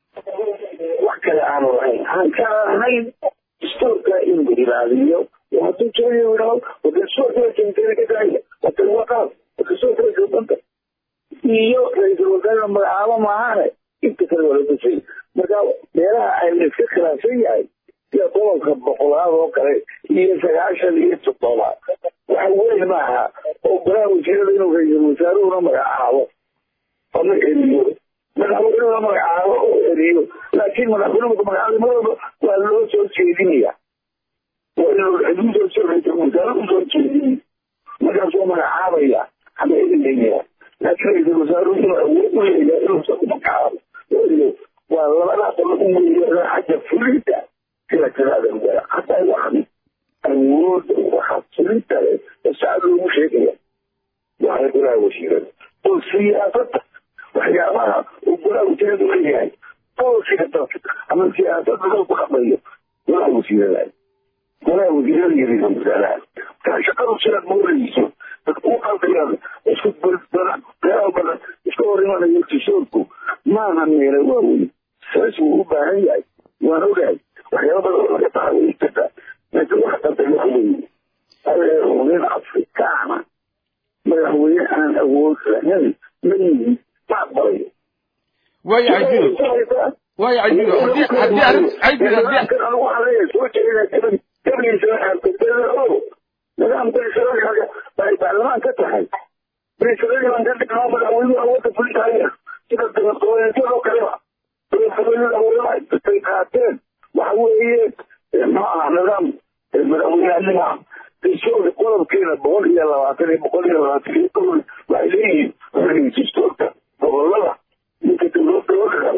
wax kale aanu lahayn aan kala ahayn dastuurka in la ilaaliyo hadduu jooyo idhaho dastuurka keentay ka daaya watan waqaaf dastuurka sultanta iyo ra-iisul wasaare magacaabo maahane inta kale waa la dusay marka meelaha ay la iska khilaafsan yahay sida qodobka boqolaad oo kale iyo sagaashan iyo toddoba waxa weyn maaha oo golaha wasiirada inuu ra-iisul wasaaruhuna magacaabo ama eriyo madaxweynuhuna magacaabo oo eriyo laakiin madaxweynuhu magacaabo madaba waa loo soo jeedinaya waa inuu xuduuda soo ra-iisul wasaaruhu soo jeediyey markaasuu magacaabaya ama erinaya laakiin ra-iisul wasaaruhu inuu awood u leeyahay inuu isagu magacaabo eriyo waa labada qolo u weeyana xagga fulinta sida kalaada waa hataa waxan awooda waxa fulinta leh saacad loogu sheegaya waxay golaha wasiirada oo siyaasada waxyaabaha uu golaha wasiirada leeyahay boolkiga dalka ama siyaasada dalku dhaqmayo golaha wasiirada golaha wasiirada iyo ra-iisul wasaaraha markaa shaqadu sidaad moodayso dadku u qalbayaan isku badan meelaha badan iska hor imanayo tisoorku maaha meela waaweyn saas wuu u baahan yahay waan ogahay waxyaaba badan oo laga taxaway kartaa laakiin waxa qabtay waxa weeye adeero nin afrikaana madaxweyne aan awood lahayn ma yihin ma aqbalayo waayo caydido waayo caydido haddii haddii arrin caydido haddii anigu waxaan leeyahay soo jeedina gaban gabliisa aarkadada o nidaamka israelka ay baarlamaan ka tahay israel baan ka dhignaa madaxweynuhu awoodda fulintahaya sida dimuqraadiyadoo kaleba dimuqraadiyada awoodaha ay qaateen waxa weeye ma aha nidaam madaxweyneanima dastuurka qodobkeeda boqol iyo labaatan iyo boqol iyo labaatan iyo kow waxay leeyihiin dastuurka gobolada ninka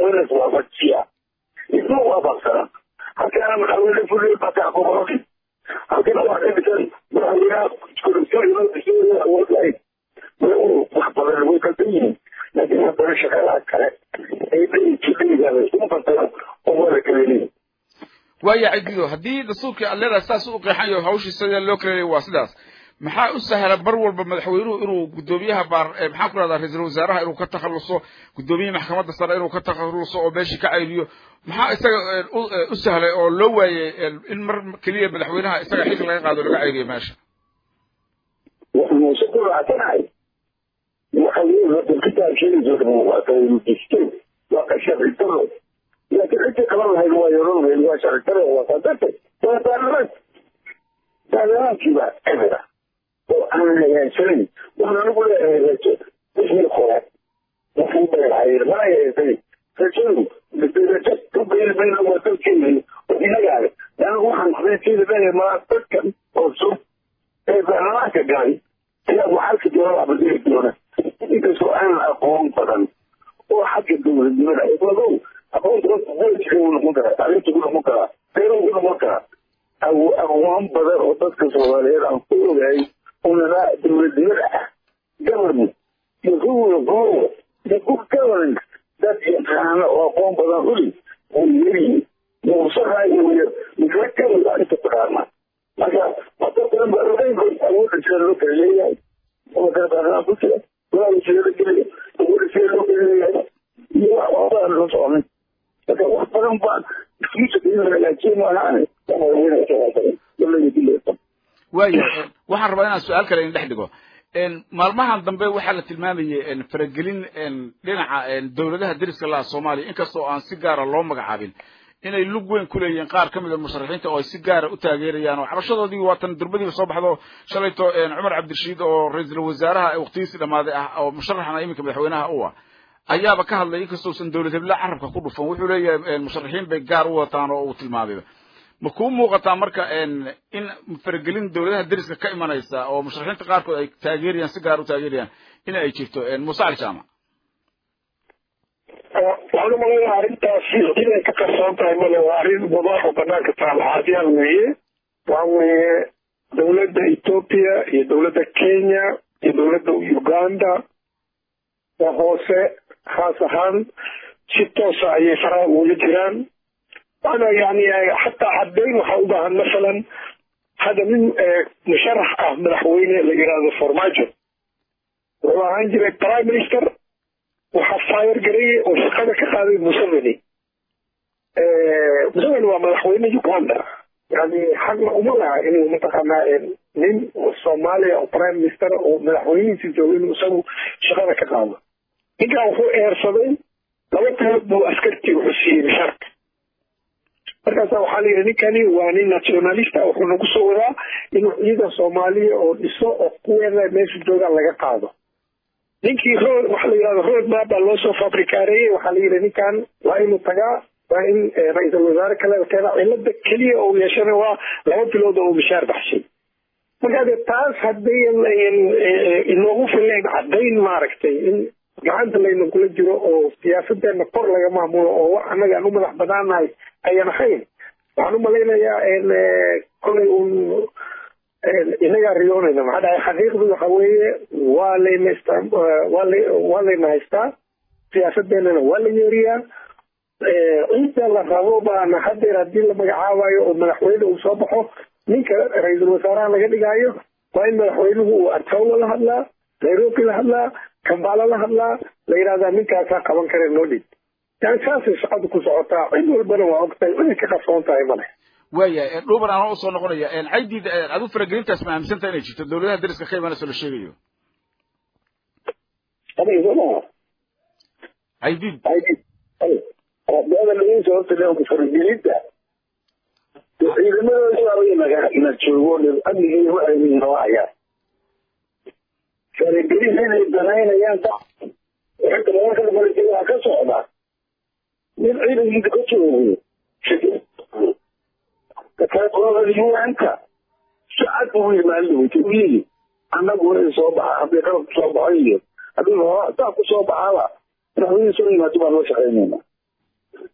waynas waafajiya isma waafaqsana halkaana madaxweyne fuliyo bataa gobolki halkana waa ka dhisan madaxweynaha korintooyinoo awood lahayd wax badan way kalsan yihiin laakiin haddana shaqadaha kale ay dhayjidhaygaada isuma fasara oo wada kaleelihin waaya cidido haddii dastuurkii aad leedahay saas u qeexan yaho hawshii sida loo kala leeyay waa sidaas maxaa u sahla bar walba madaxweynuhu inuu guddoomiyaha baar maxaan ku rahdaa ra-iisul wasaaraha inuu ka takhaluso guddoomiyaha maxkamadda sare inuu ka takhaluso oo meeshii ka cayliyo maxaa isaga u sahlay oo loo waayey in mar keliya madaxweynaha isaga xil laga qaado laga cayliyo meesha waxaanse ku raacsanahay waxa weeye kitaabkeeda waa kalajisto waa ka sharci daro laakiin cidii qaban lahayd waa yeelan lahayd waa sharci daro waa sadartay waa baarlamaan baarlamaankiiba emira oo aan hagaansanayn waxaan anigu leeyahay rajo wixii hore wuxuu beerhayeen mana yeesay rajadu rajo ku beeri mayna waa dalkeeni oo inagaale anigu waxaan xaqiiqeeda leeyahay maa dadkan oo sub ee baarlamaanka galay ayaa waxalka doona abadiri doona inkastoo aanan aqoon badan oo xagga dowladnimada lagow aqoonta booliska wuu noqon karaa tacliinta ku noqon karaa beeruhu ku noqon karaa aqoon badan oo dadka soomaaliyeed aan ku ogahay unana dowladnimada ah government iyo rule of law iyo good governance dad yaqaana oo aqoon badan uli oo yerihiin muusaha iyo mikla kamida inta taqaana marka wada badan baa ogeyn awoodda sida loo kala leeyahay oo kala baarlamaan ku jira walaala sida la gelayo awoodda sida loo kala leeyahay iyo wax waxbaan la soconin marka wax badan baan future in la hagaajiyo maahaane waaya waxaan rabaa inaan su-aal kale idin dhex dhigo maalmahan dambe waxaa la tilmaamayay faragelin dhinaca dowladaha deriska laha soomaaliya inkastoo aan si gaara loo magacaabin inay lug weyn ku leeyihiin qaar ka mid a musharaxiinta oo ay si gaara u taageerayaan oo cabashadoodii waatan durbadiiba soo baxdo shalayto cumar cabdirashiid oo ra-iisul wasaaraha waqtigiisii dhammaaday ah oo musharaxana iminka madaxweynaha u ah ayaaba ka hadlay inkastousan dowlad hebla carabka ku dhufan wuxuu leeyahay musharaxiin bay gaar u wataan oo uu tilmaamayba ma kuu muuqataa marka in faragelin dowladaha deriska ka imanaysa oo musharaxiinta qaarkood ay taageerayaan si gaar u taageerayaan in ay jirto muuse cali jaamac waxaan umalaynaa arrintaasi inay ka qarsoon tahay male waa arrin wadax oo banaanka taala caadiyaan weeye waxa weeye dowladda ethoopia iyo dowladda kenya iyo dowladda uganda oo hoose khaas ahaan si toosa ayay faraha ugula jiraan waana yani xataa caddayn waxaa u baahan masalan hadda nin musharax ah madaxweyne la yidhaahdo farmaajo wuxuu ahaan jiray prime minister waxaa faayar gareeyey oo shaqada ka qaaday museveni museveni waa madaxweyne uganda yani xaqna uma laha inuu mataqaanaa nin soomaaliya oo prime minister oo madaxweynihiisi jooga inuu isagu shaqada ka qaado ninkan wuxuu eersaday laba talood buu askartii wuxuu siiyey mishaarka markaasa waxaa la yidhi ninkani waa nin nationalista wuxuu nagu soo wadaa inuu ciidan soomaaliya oo dhiso oo kuweeda meesha joogaan laga qaado ninkii road waxa la yidhahdo road map baa loo soo fabrikaareeyey waxaa la yidhi ninkan waa inuu tagaa waa in ra-iisul wasaare kale keena cilada keliya oo yeeshana waa laba bilood oo mishaar baxshay marka de taas hadday inoogu filayn caddayn maaragtay in gacanta layna kula jiro oo siyaasadeena kor laga maamulo oo wax annaga aan u madax banaanahay ayan ahayn waxaan u malaynayaa kolay un inagaa riyoonayna maxaa dhahay xaqiiqdu waxa weeye waa layna waa la waa layna haystaa siyaasadeenana waa la yeeriyaa cidda la rabo baana hadeer haddii la magacaabayo oo madaxweyne uu soo baxo ninka ra-iisul wasaaraha laga dhigaayo waa in madaxweynuhu uu artawla la hadlaa nairobi la hadlaa kambala la hadlaa la yidhahdaa ninkaasaa qaban kare noo dhig yani saasay shaqadu ku socotaa cid walbana waa ogtahay inay ka qarsoon tahay male waaya dhuban anoo usoo noqonaya caydid adu faragelintaas ma aaminsantaha inay jirto dowladaha deriska ka imanayso la sheegayo caydid beedalaiinta horta leonka faragelinta ciidamadooda na joogo amnigii waxay noo hayaan faragelin inay danaynayaan xagga marka waa ka socda nin ciidankiisa ka joogo kakaleqolada un-ka si cad buu yimaali weyta u yiri annagu in soo baxa haddii qalab kusoo baxo iyo haddii saa kusoo baxaba madaxweyne soo yimaado baan loo shaqaynayna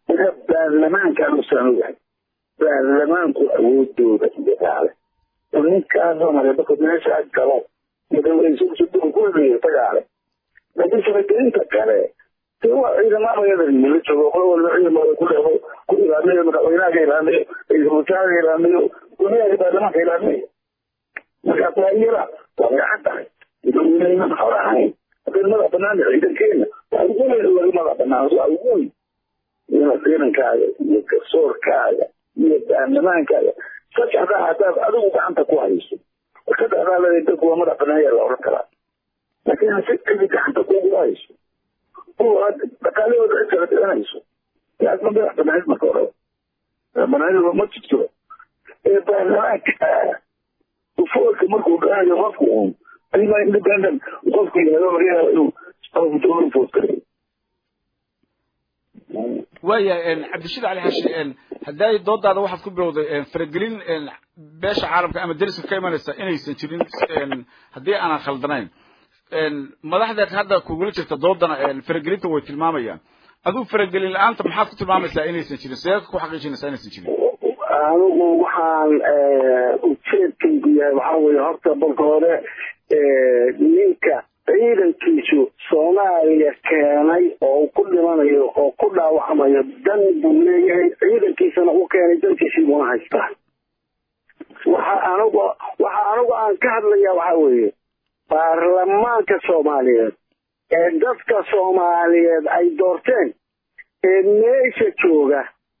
marka baarlamaanka anuusan ogahay baarlamaanku awoodooda iyo gaale oo ninkaasoo mareebaka meesha galo madaxweyne kulmiya tagaale laakiin faragelinta kale dee waa ciidamada la joogo qolo walba ciidamada ku dhego ku ilaamiyo madaxweynaha ilaamiyo ra-iisul wasaaraha ilaamiyo guryaha baarlamaanka ilaamiyo marka taayira waa gacan tahay madaxweyneyna maxor ahayn haddii madax banaan ciidankeena waa ugu weyn laga madax banaan waa ugu weyn ciidankaaga iyo garsoorkaaga iyo baarlamaankaaga saddexdaa haddaad adigu gacanta ku hayso saddexdaa leedahay dadku waa madax banaanya la oran karaa laakiin hasi cidi gacanta kugu hayso kuwa dhaqaalahooda cid kala dhiganayso yaad ma madax banaanid marka hore banaanida ma jirto ee baarlamaanka ufoolka markuu dhanayo qofku uun adimaa independent qofku yihahdo laga yaaba inuu dowla foodkarayo waayahay cabdishid cali xashi hadday doodaada waxaad ku bilowday faragelin beesha caalamka ama deriska ka imanaysa inaysan jirin haddii aanan khaldanayn madaxdeed hadda kugula jirta doodana faragelinta way tilmaamayaan adigu faragelin la-aanta maxaad ku tilmaamaysaa inaysan jirin see ku xaqiijinaysaa inaysan jirin anigu waxaan ujeedkaygu yahay waxaa weeye horta balka hore ninka ciidankiisu soomaaliya keenay oo ku dhimanayo oo ku dhaawacmayo dan buu leeyahay ciidankiisana u keenay dankiisii buuna haystaa waxa anigu waxa anigu aan ka hadlaya waxaa weeye baarlamaanka soomaaliyeed ee dadka soomaaliyeed ay doorteen ee meesha jooga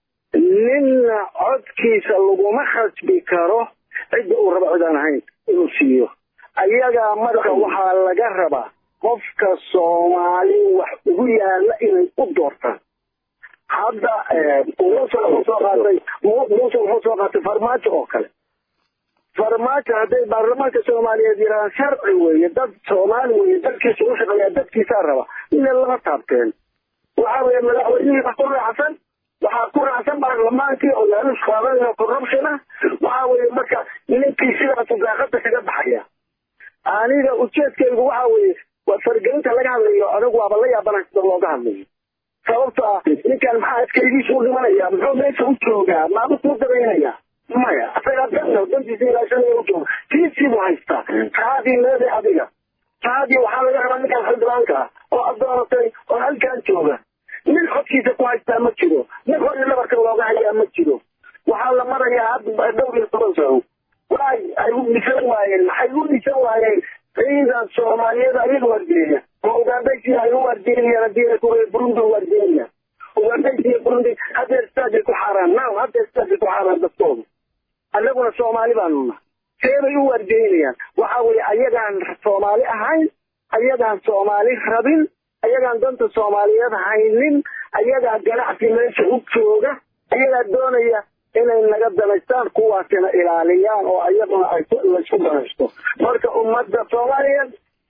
ninna codkiisa laguma khasbi karo cidda uu rabo cidaan ahayn inuu siiyo ayagaa marka waxaa laga rabaa qofka soomaali wax ugu yaala inay u doortaan hadda muuse wuxuu soo qaatay muuse wuxuu soo qaatay farmaajo oo kale farmaajo hadday baarlamaanka soomaaliyeed yidhahdaan sharci weeye dad soomaali weeye dadkiisa u shaqeeyaa dadkiisaa raba ina lama taabteen waxaa weeye madaxweynihii wax ku raacsan waxaa ku raacsan baarlamaankii oo laaluus qaadanayo corruption ah waxaa weeye marka ninkii sidaas daaqada kaga baxaya aniga ujeedkaygu waxa weeye waa fargelinta laga hadlayo anigu waaba la yaabana sida looga hadlayo sababto ah ninkan maxaa adkaygiisu u dhimanaya muxuu meesha u joogaa maama kuu dabaynaya maya asagaa danta dantiisa ilaashanaya u jooga tiisii buu haystaa taadii leeday adiga taadii waxaa laga rabaa ninkan xildhibaanka oo addoonatay oo halkan jooga nin codkiisa ku haystaa ma jiro nin hor iyo dhabarka looga hayaa ma jiro waxaa la marayaa hadda dhowr iyo toban sano waay ay u dhisan waayeen maxay u dhisan waayeen ciidan soomaaliyeed ayaga wargeeya oo ugandaysi ay u wargeynayaan haddii kuwa burundi u wargeynaya ugandaysi iyo burundi hadda istaajay ku xaaraan now hadda istaajay ku xaaraan dadkooda annaguna soomaali baanu nahay seebay u wargeynayaan waxa weeye ayagaan soomaali ahayn ayagaan soomaali rabin ayagaan danta soomaaliyeed haynin ayagaa ganacsi meesha u jooga ayagaa doonaya inay naga danaystaan kuwaasina ilaaliyaan oo ayaguna ay laysku danaysto marka ummadda soomaaliyeed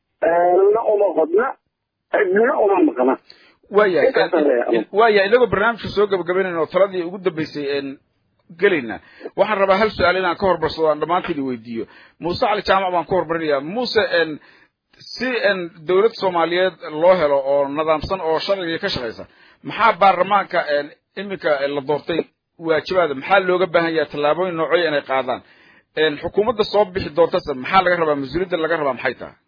na uma qodna cidna uma maqna waayahay waayahay inagoo barnaamijka soo gabagabaynayna oo taladii ugu dambeysay gelayna waxaan rabaa hal su-aal inaan ka hormarsado aan dhammaantiin weydiiyo muuse cali jaamac baan ku hormarinayaa muuse si dowlad soomaaliyeed loo helo oo nidaamsan oo sharciga ka shaqaysa maxaa baarlamaanka iminka la doortay waajibaada maxaa looga baahan yahay tallaabooyin noocyo inay qaadaan xukuumadda soo bixi doontase maxaa laga rabaa mas-uuliyadda laga rabaa maxay tahay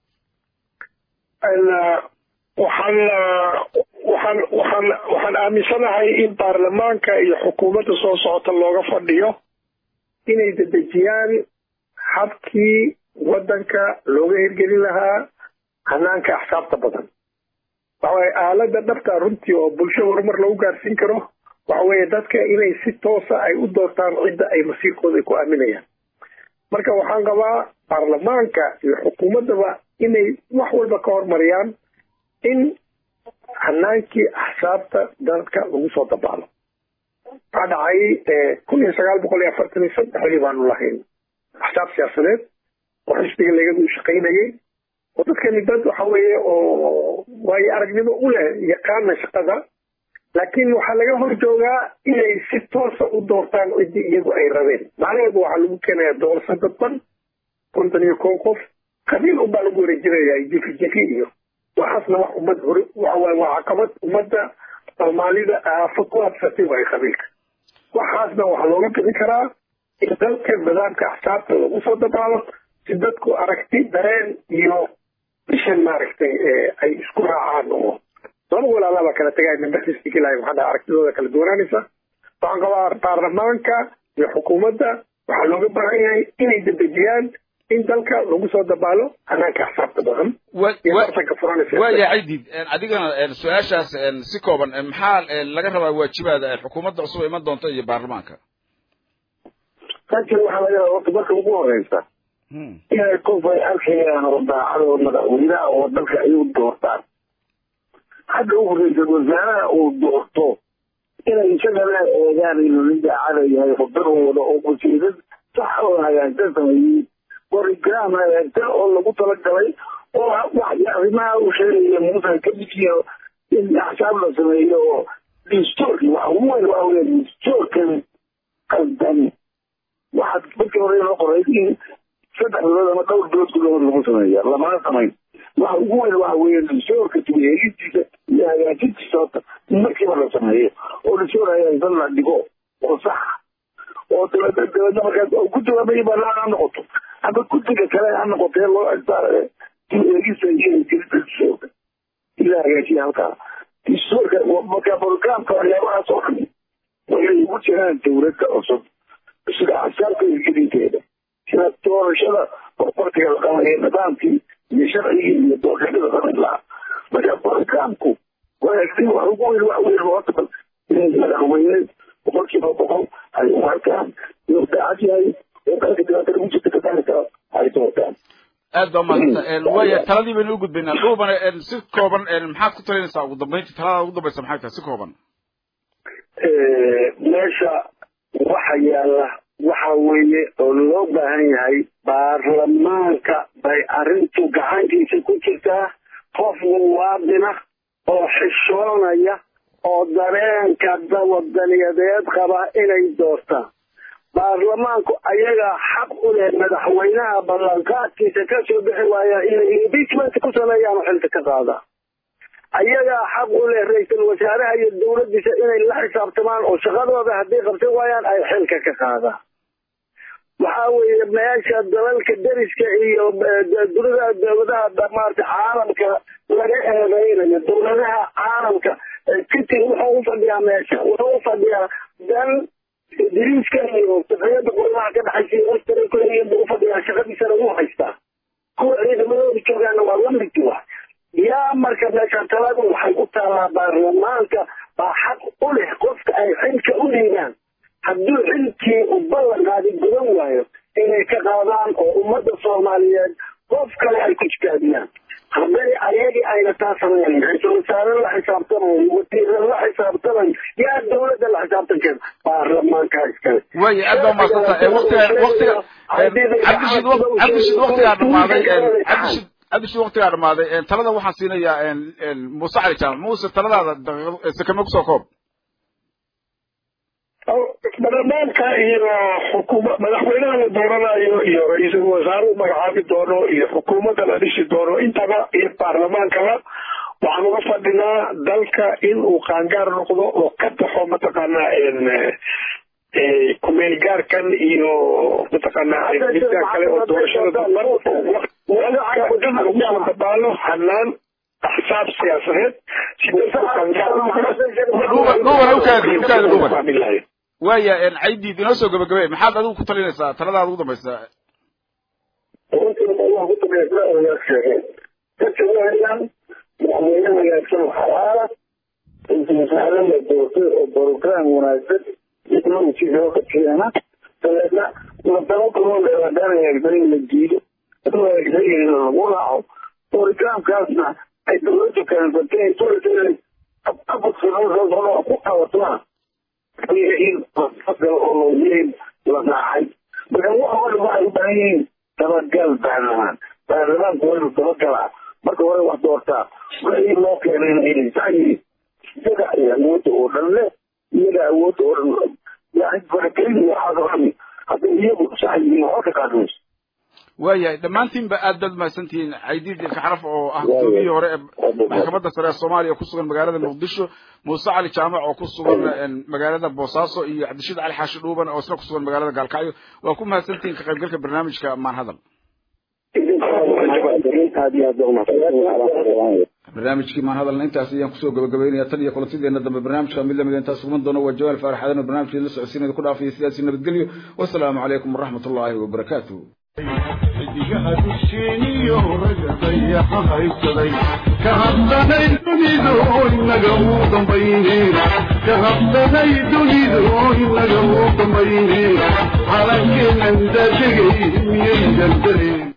waxaan waxaan waxaan waxaan aaminsanahay in baarlamaanka iyo xukuumadda soo socota looga fadhiyo inay dedejiyaan habkii waddanka looga hirgelin lahaa hanaanka axsaabta badan waxaweye aalada dhabta runtii oo bulsho horumar lagu gaarsiin karo waxa weeye dadka inay si toosa ay u doortaan cidda ay masiirkooda ku aaminayaan marka waxaan qabaa baarlamaanka iyo xukuumaddaba inay wax walba ka hormariyaan in hanaankii axsaabta dadka lagu soo dabaalo waxaa dhacay kun iyo sagaal boqol iyo afartan iyo saddexdii baanu lahayn axsaab siyaasadeed oo xisbiga legadu shaqaynayay oo dadkani dad waxa weeye oo waayo aragnimo u leh yaqaana shaqada laakiin waxaa laga hor joogaa inay si toosa u doortaan ciddii iyagu ay rabeen macnaheedu waxaa lagu keenayaa doorasho dadban konton iyo kow qof qabiil unbaa lagu wareejinayaa jifi jifi iyo waxaasna wax ummad hore waxawaaye waa caqabad ummadda soomaalida aafo ku habsatay waay qabiilka waxaasna waxaa looga bixi karaa in dalka nidaamka axsaabta lagu soo dabaalo si dadku aragti dareen iyo bishan maaragtay ay isku raacaan oo laba walaalaba kala tagay membersiskilahay maxaa dhaha aragtidooda kala duwanaanaysa waxaan qabaa baarlamaanka iyo xukuumadda waxaa looga baahan yahay inay dedejiyaan in dalka lagu soo dabaalo hanaanka axsaabta badan iyo tartanka furanaysa waaya caydid adigana su-aashaas si kooban maxaa laga rabaa waajibaada xukuumadda cusub iman doonta iyo baarlamaanka laakiin waxaa laga rabaa horta marka ugu horeysa inay qof ay arkayaan oo daacadoo madaxweynaha oo dalka ay u doortaan hadda ugu ra-iisal wasaaraha uu doorto inay isagana eegaan inuu nin daacada yahay khudar u wado oo wasiirad sax oo hagaagsan sameeyey borigram hagaagsan oo lagu talagalay oo wax arrimaha uu sheegaya muusan ka mijiyo in axsaab la sameeyo oo distoorki wax ugu weyn waa weya distoorkan qaldan waxaad markii hore inoo qoray in saddex bilood ama dhowr bilood gudahood lagu sameeya lamana samayn waxa ugu weyn waxa weeye distoorka tugeegistiisa iyo hagaajintiisa horta markiiba la sameeyo oo distoor hagaagsan la dhigo oo sax oo dabeedna dabeedna markaas ku jawaabaya banaan ha noqoto ama guddiga kale ha noqotee loo tugeegista iyo jirida distoorka ila hagaajiya halkaa distoorka marka programka waxyaabahaas oo dhan waxay ugu jiraan dowladda cusub sida axsaabka hirgelinteeda sida doorashada qorqortiga la qabayo nidaamkii iyo sharcigii iyo doorashada samayn lahaa marka programku wanaagsan wax ugu weyn wax weyn horta bal inay madaxweyne boqolkiiba boqol ay u arkaan inuu daacad yahay oo dalka dhibaatada ku jirta ka saari kara ay doortaan aad baa mahadsanta waaya taladii baynu u gudbaynaa dhuubane si kooban maxaad ku talinaysaa ugu dambeyntii talada ugu dambaysa maxay tahay si kooban meesha waxa yaala waxa weeye oo loo baahan yahay baarlamaanka bay arrintu gacantiisa ku jirtaa qof muwaadina oo xishoonaya oo dareenka wadaniyadeed qaba inay doortaan baarlamaanku ayagaa xaq u leh madaxweynaha ballanqaadkiisa ka soo bixi waaya inay impeachment ku sameeyaan oo xilka ka qaadaan ayagaa xaq u leh ra-iisul wasaaraha iyo dowladdiisa inay la xisaabtamaan oo shaqadooda hadday qabsan waayaan ay xilka ka qaadaan waxa weeye meesha dalalka deriska iyo dunida dowladaha maarata caalamka laga eedeynayo dowladaha caalamka kitin wuxuu u fadhiyaa meesha wuxuu u fadhiyaa dan diriiska iyo safriyada qolaha ka dhaxaysa australia u fadhiyaa shaqadiisana u haystaa kuwa ciidamadooda joogaana waa lamid wa yaa marka meesha taladu waxay ku taallaa baarlamaanka baa xaq u leh qofka ay xilka u dhiibaan hadduu xilkii u ballan qaadi gudan waayo inay ka qaadaan oo ummadda soomaaliyeed qof kale ay ku jitaabiyaan hadday ayagii ayna taa sameyn ra-iisul wasaare la xisaabtamayo wasiire la xisaabtamayo yaa dowladda la xisaabtankeeda baarlamaanka iskale waaya aad baa mahadsanta waqtiga waqtiga cabdishid cabdishid waqtigaa dhamaaday cabdishid cabdishid waqtigaa dhamaaday talada waxaan siinayaa muuse cali jaamac muuse taladaada sakame kusoo koob baarlamaanka iyo xukuma madaxweynaha la dooranayo iyo ra-iisul wasaaruhu magacaabi doono iyo xukuumadda la dhisi doono intaba iyo baarlamaankaba waxaan uga fadhinaa dalka in uu qaangaar noqdo oo ka baxo mataqaanaa kumeel gaarkan iyo mataqaanaa midka kale oo doorashada damban lagu soo dabaalo hanaan axsaab siyaasadeed si dalka u qaangaar waaya caydiid inoo soo gabagabey maxaad adigu ku talinaysaa taladaada ugu dambaysa madaxweyne wanaagsan oo xalaala ra-iisul wasaare la doortay oo brogram wanaagsan technology looga keena dabeedna wadamo kaloo hadaan hagaagsan in la diido haduu hagaagsan yahay lagu raaco programkaasna ay dowladdu keensatay dowladda inay abadsanoo ku qabatmaan in oo loogeyn la raacay marka waxa oo dhan waxay u baahan yihiin dabagal baarlamaan baarlamaanku waa inuu dabagalaa marka hore wax doortaa wixii loo keenayna inay sax yihiin iyaga ay awoodda oo dhan leh iyaga awoodda oo dhan yani faragelin waxaas oo dhan hadday iyagu sax yihiin waxba ka qaadmayso waayahay dhammaantiinba aad baad mahadsantihiin caydiid kaxraf oo ah gudoomiyihii hore ee maxkamadda sare ee soomaaliya ku sugan magaalada muqdisho muuse cali jaamac oo ku sugan magaalada boosaaso iyo cabdishiid cali xaashi dhuuban oo isna ku sugan magaalada gaalkacyo waa ku mahadsantihiin ka qaybgalka barnaamijka maan hadal barnaamijkii maan hadalna intaas ayaan kusoo gabagabeynaya tan iyo kulantideena dambe barnaamijka mid lamid intaas kuman doono waa jawaal faarax aadan oo barnaamijkeeda la socodsiinada ku dhaafaya sidaasi nabadgelyo wasalaamu calaykum waraxmat ullaahi wabarakaatuh xidigaha dusheeniyo raga dayaxa haysaday ka habsanay dunidu inaga uu dambayneen ka habsanay dunidu inaga uu dambayneen calankeenan daadegay miyay daldaleen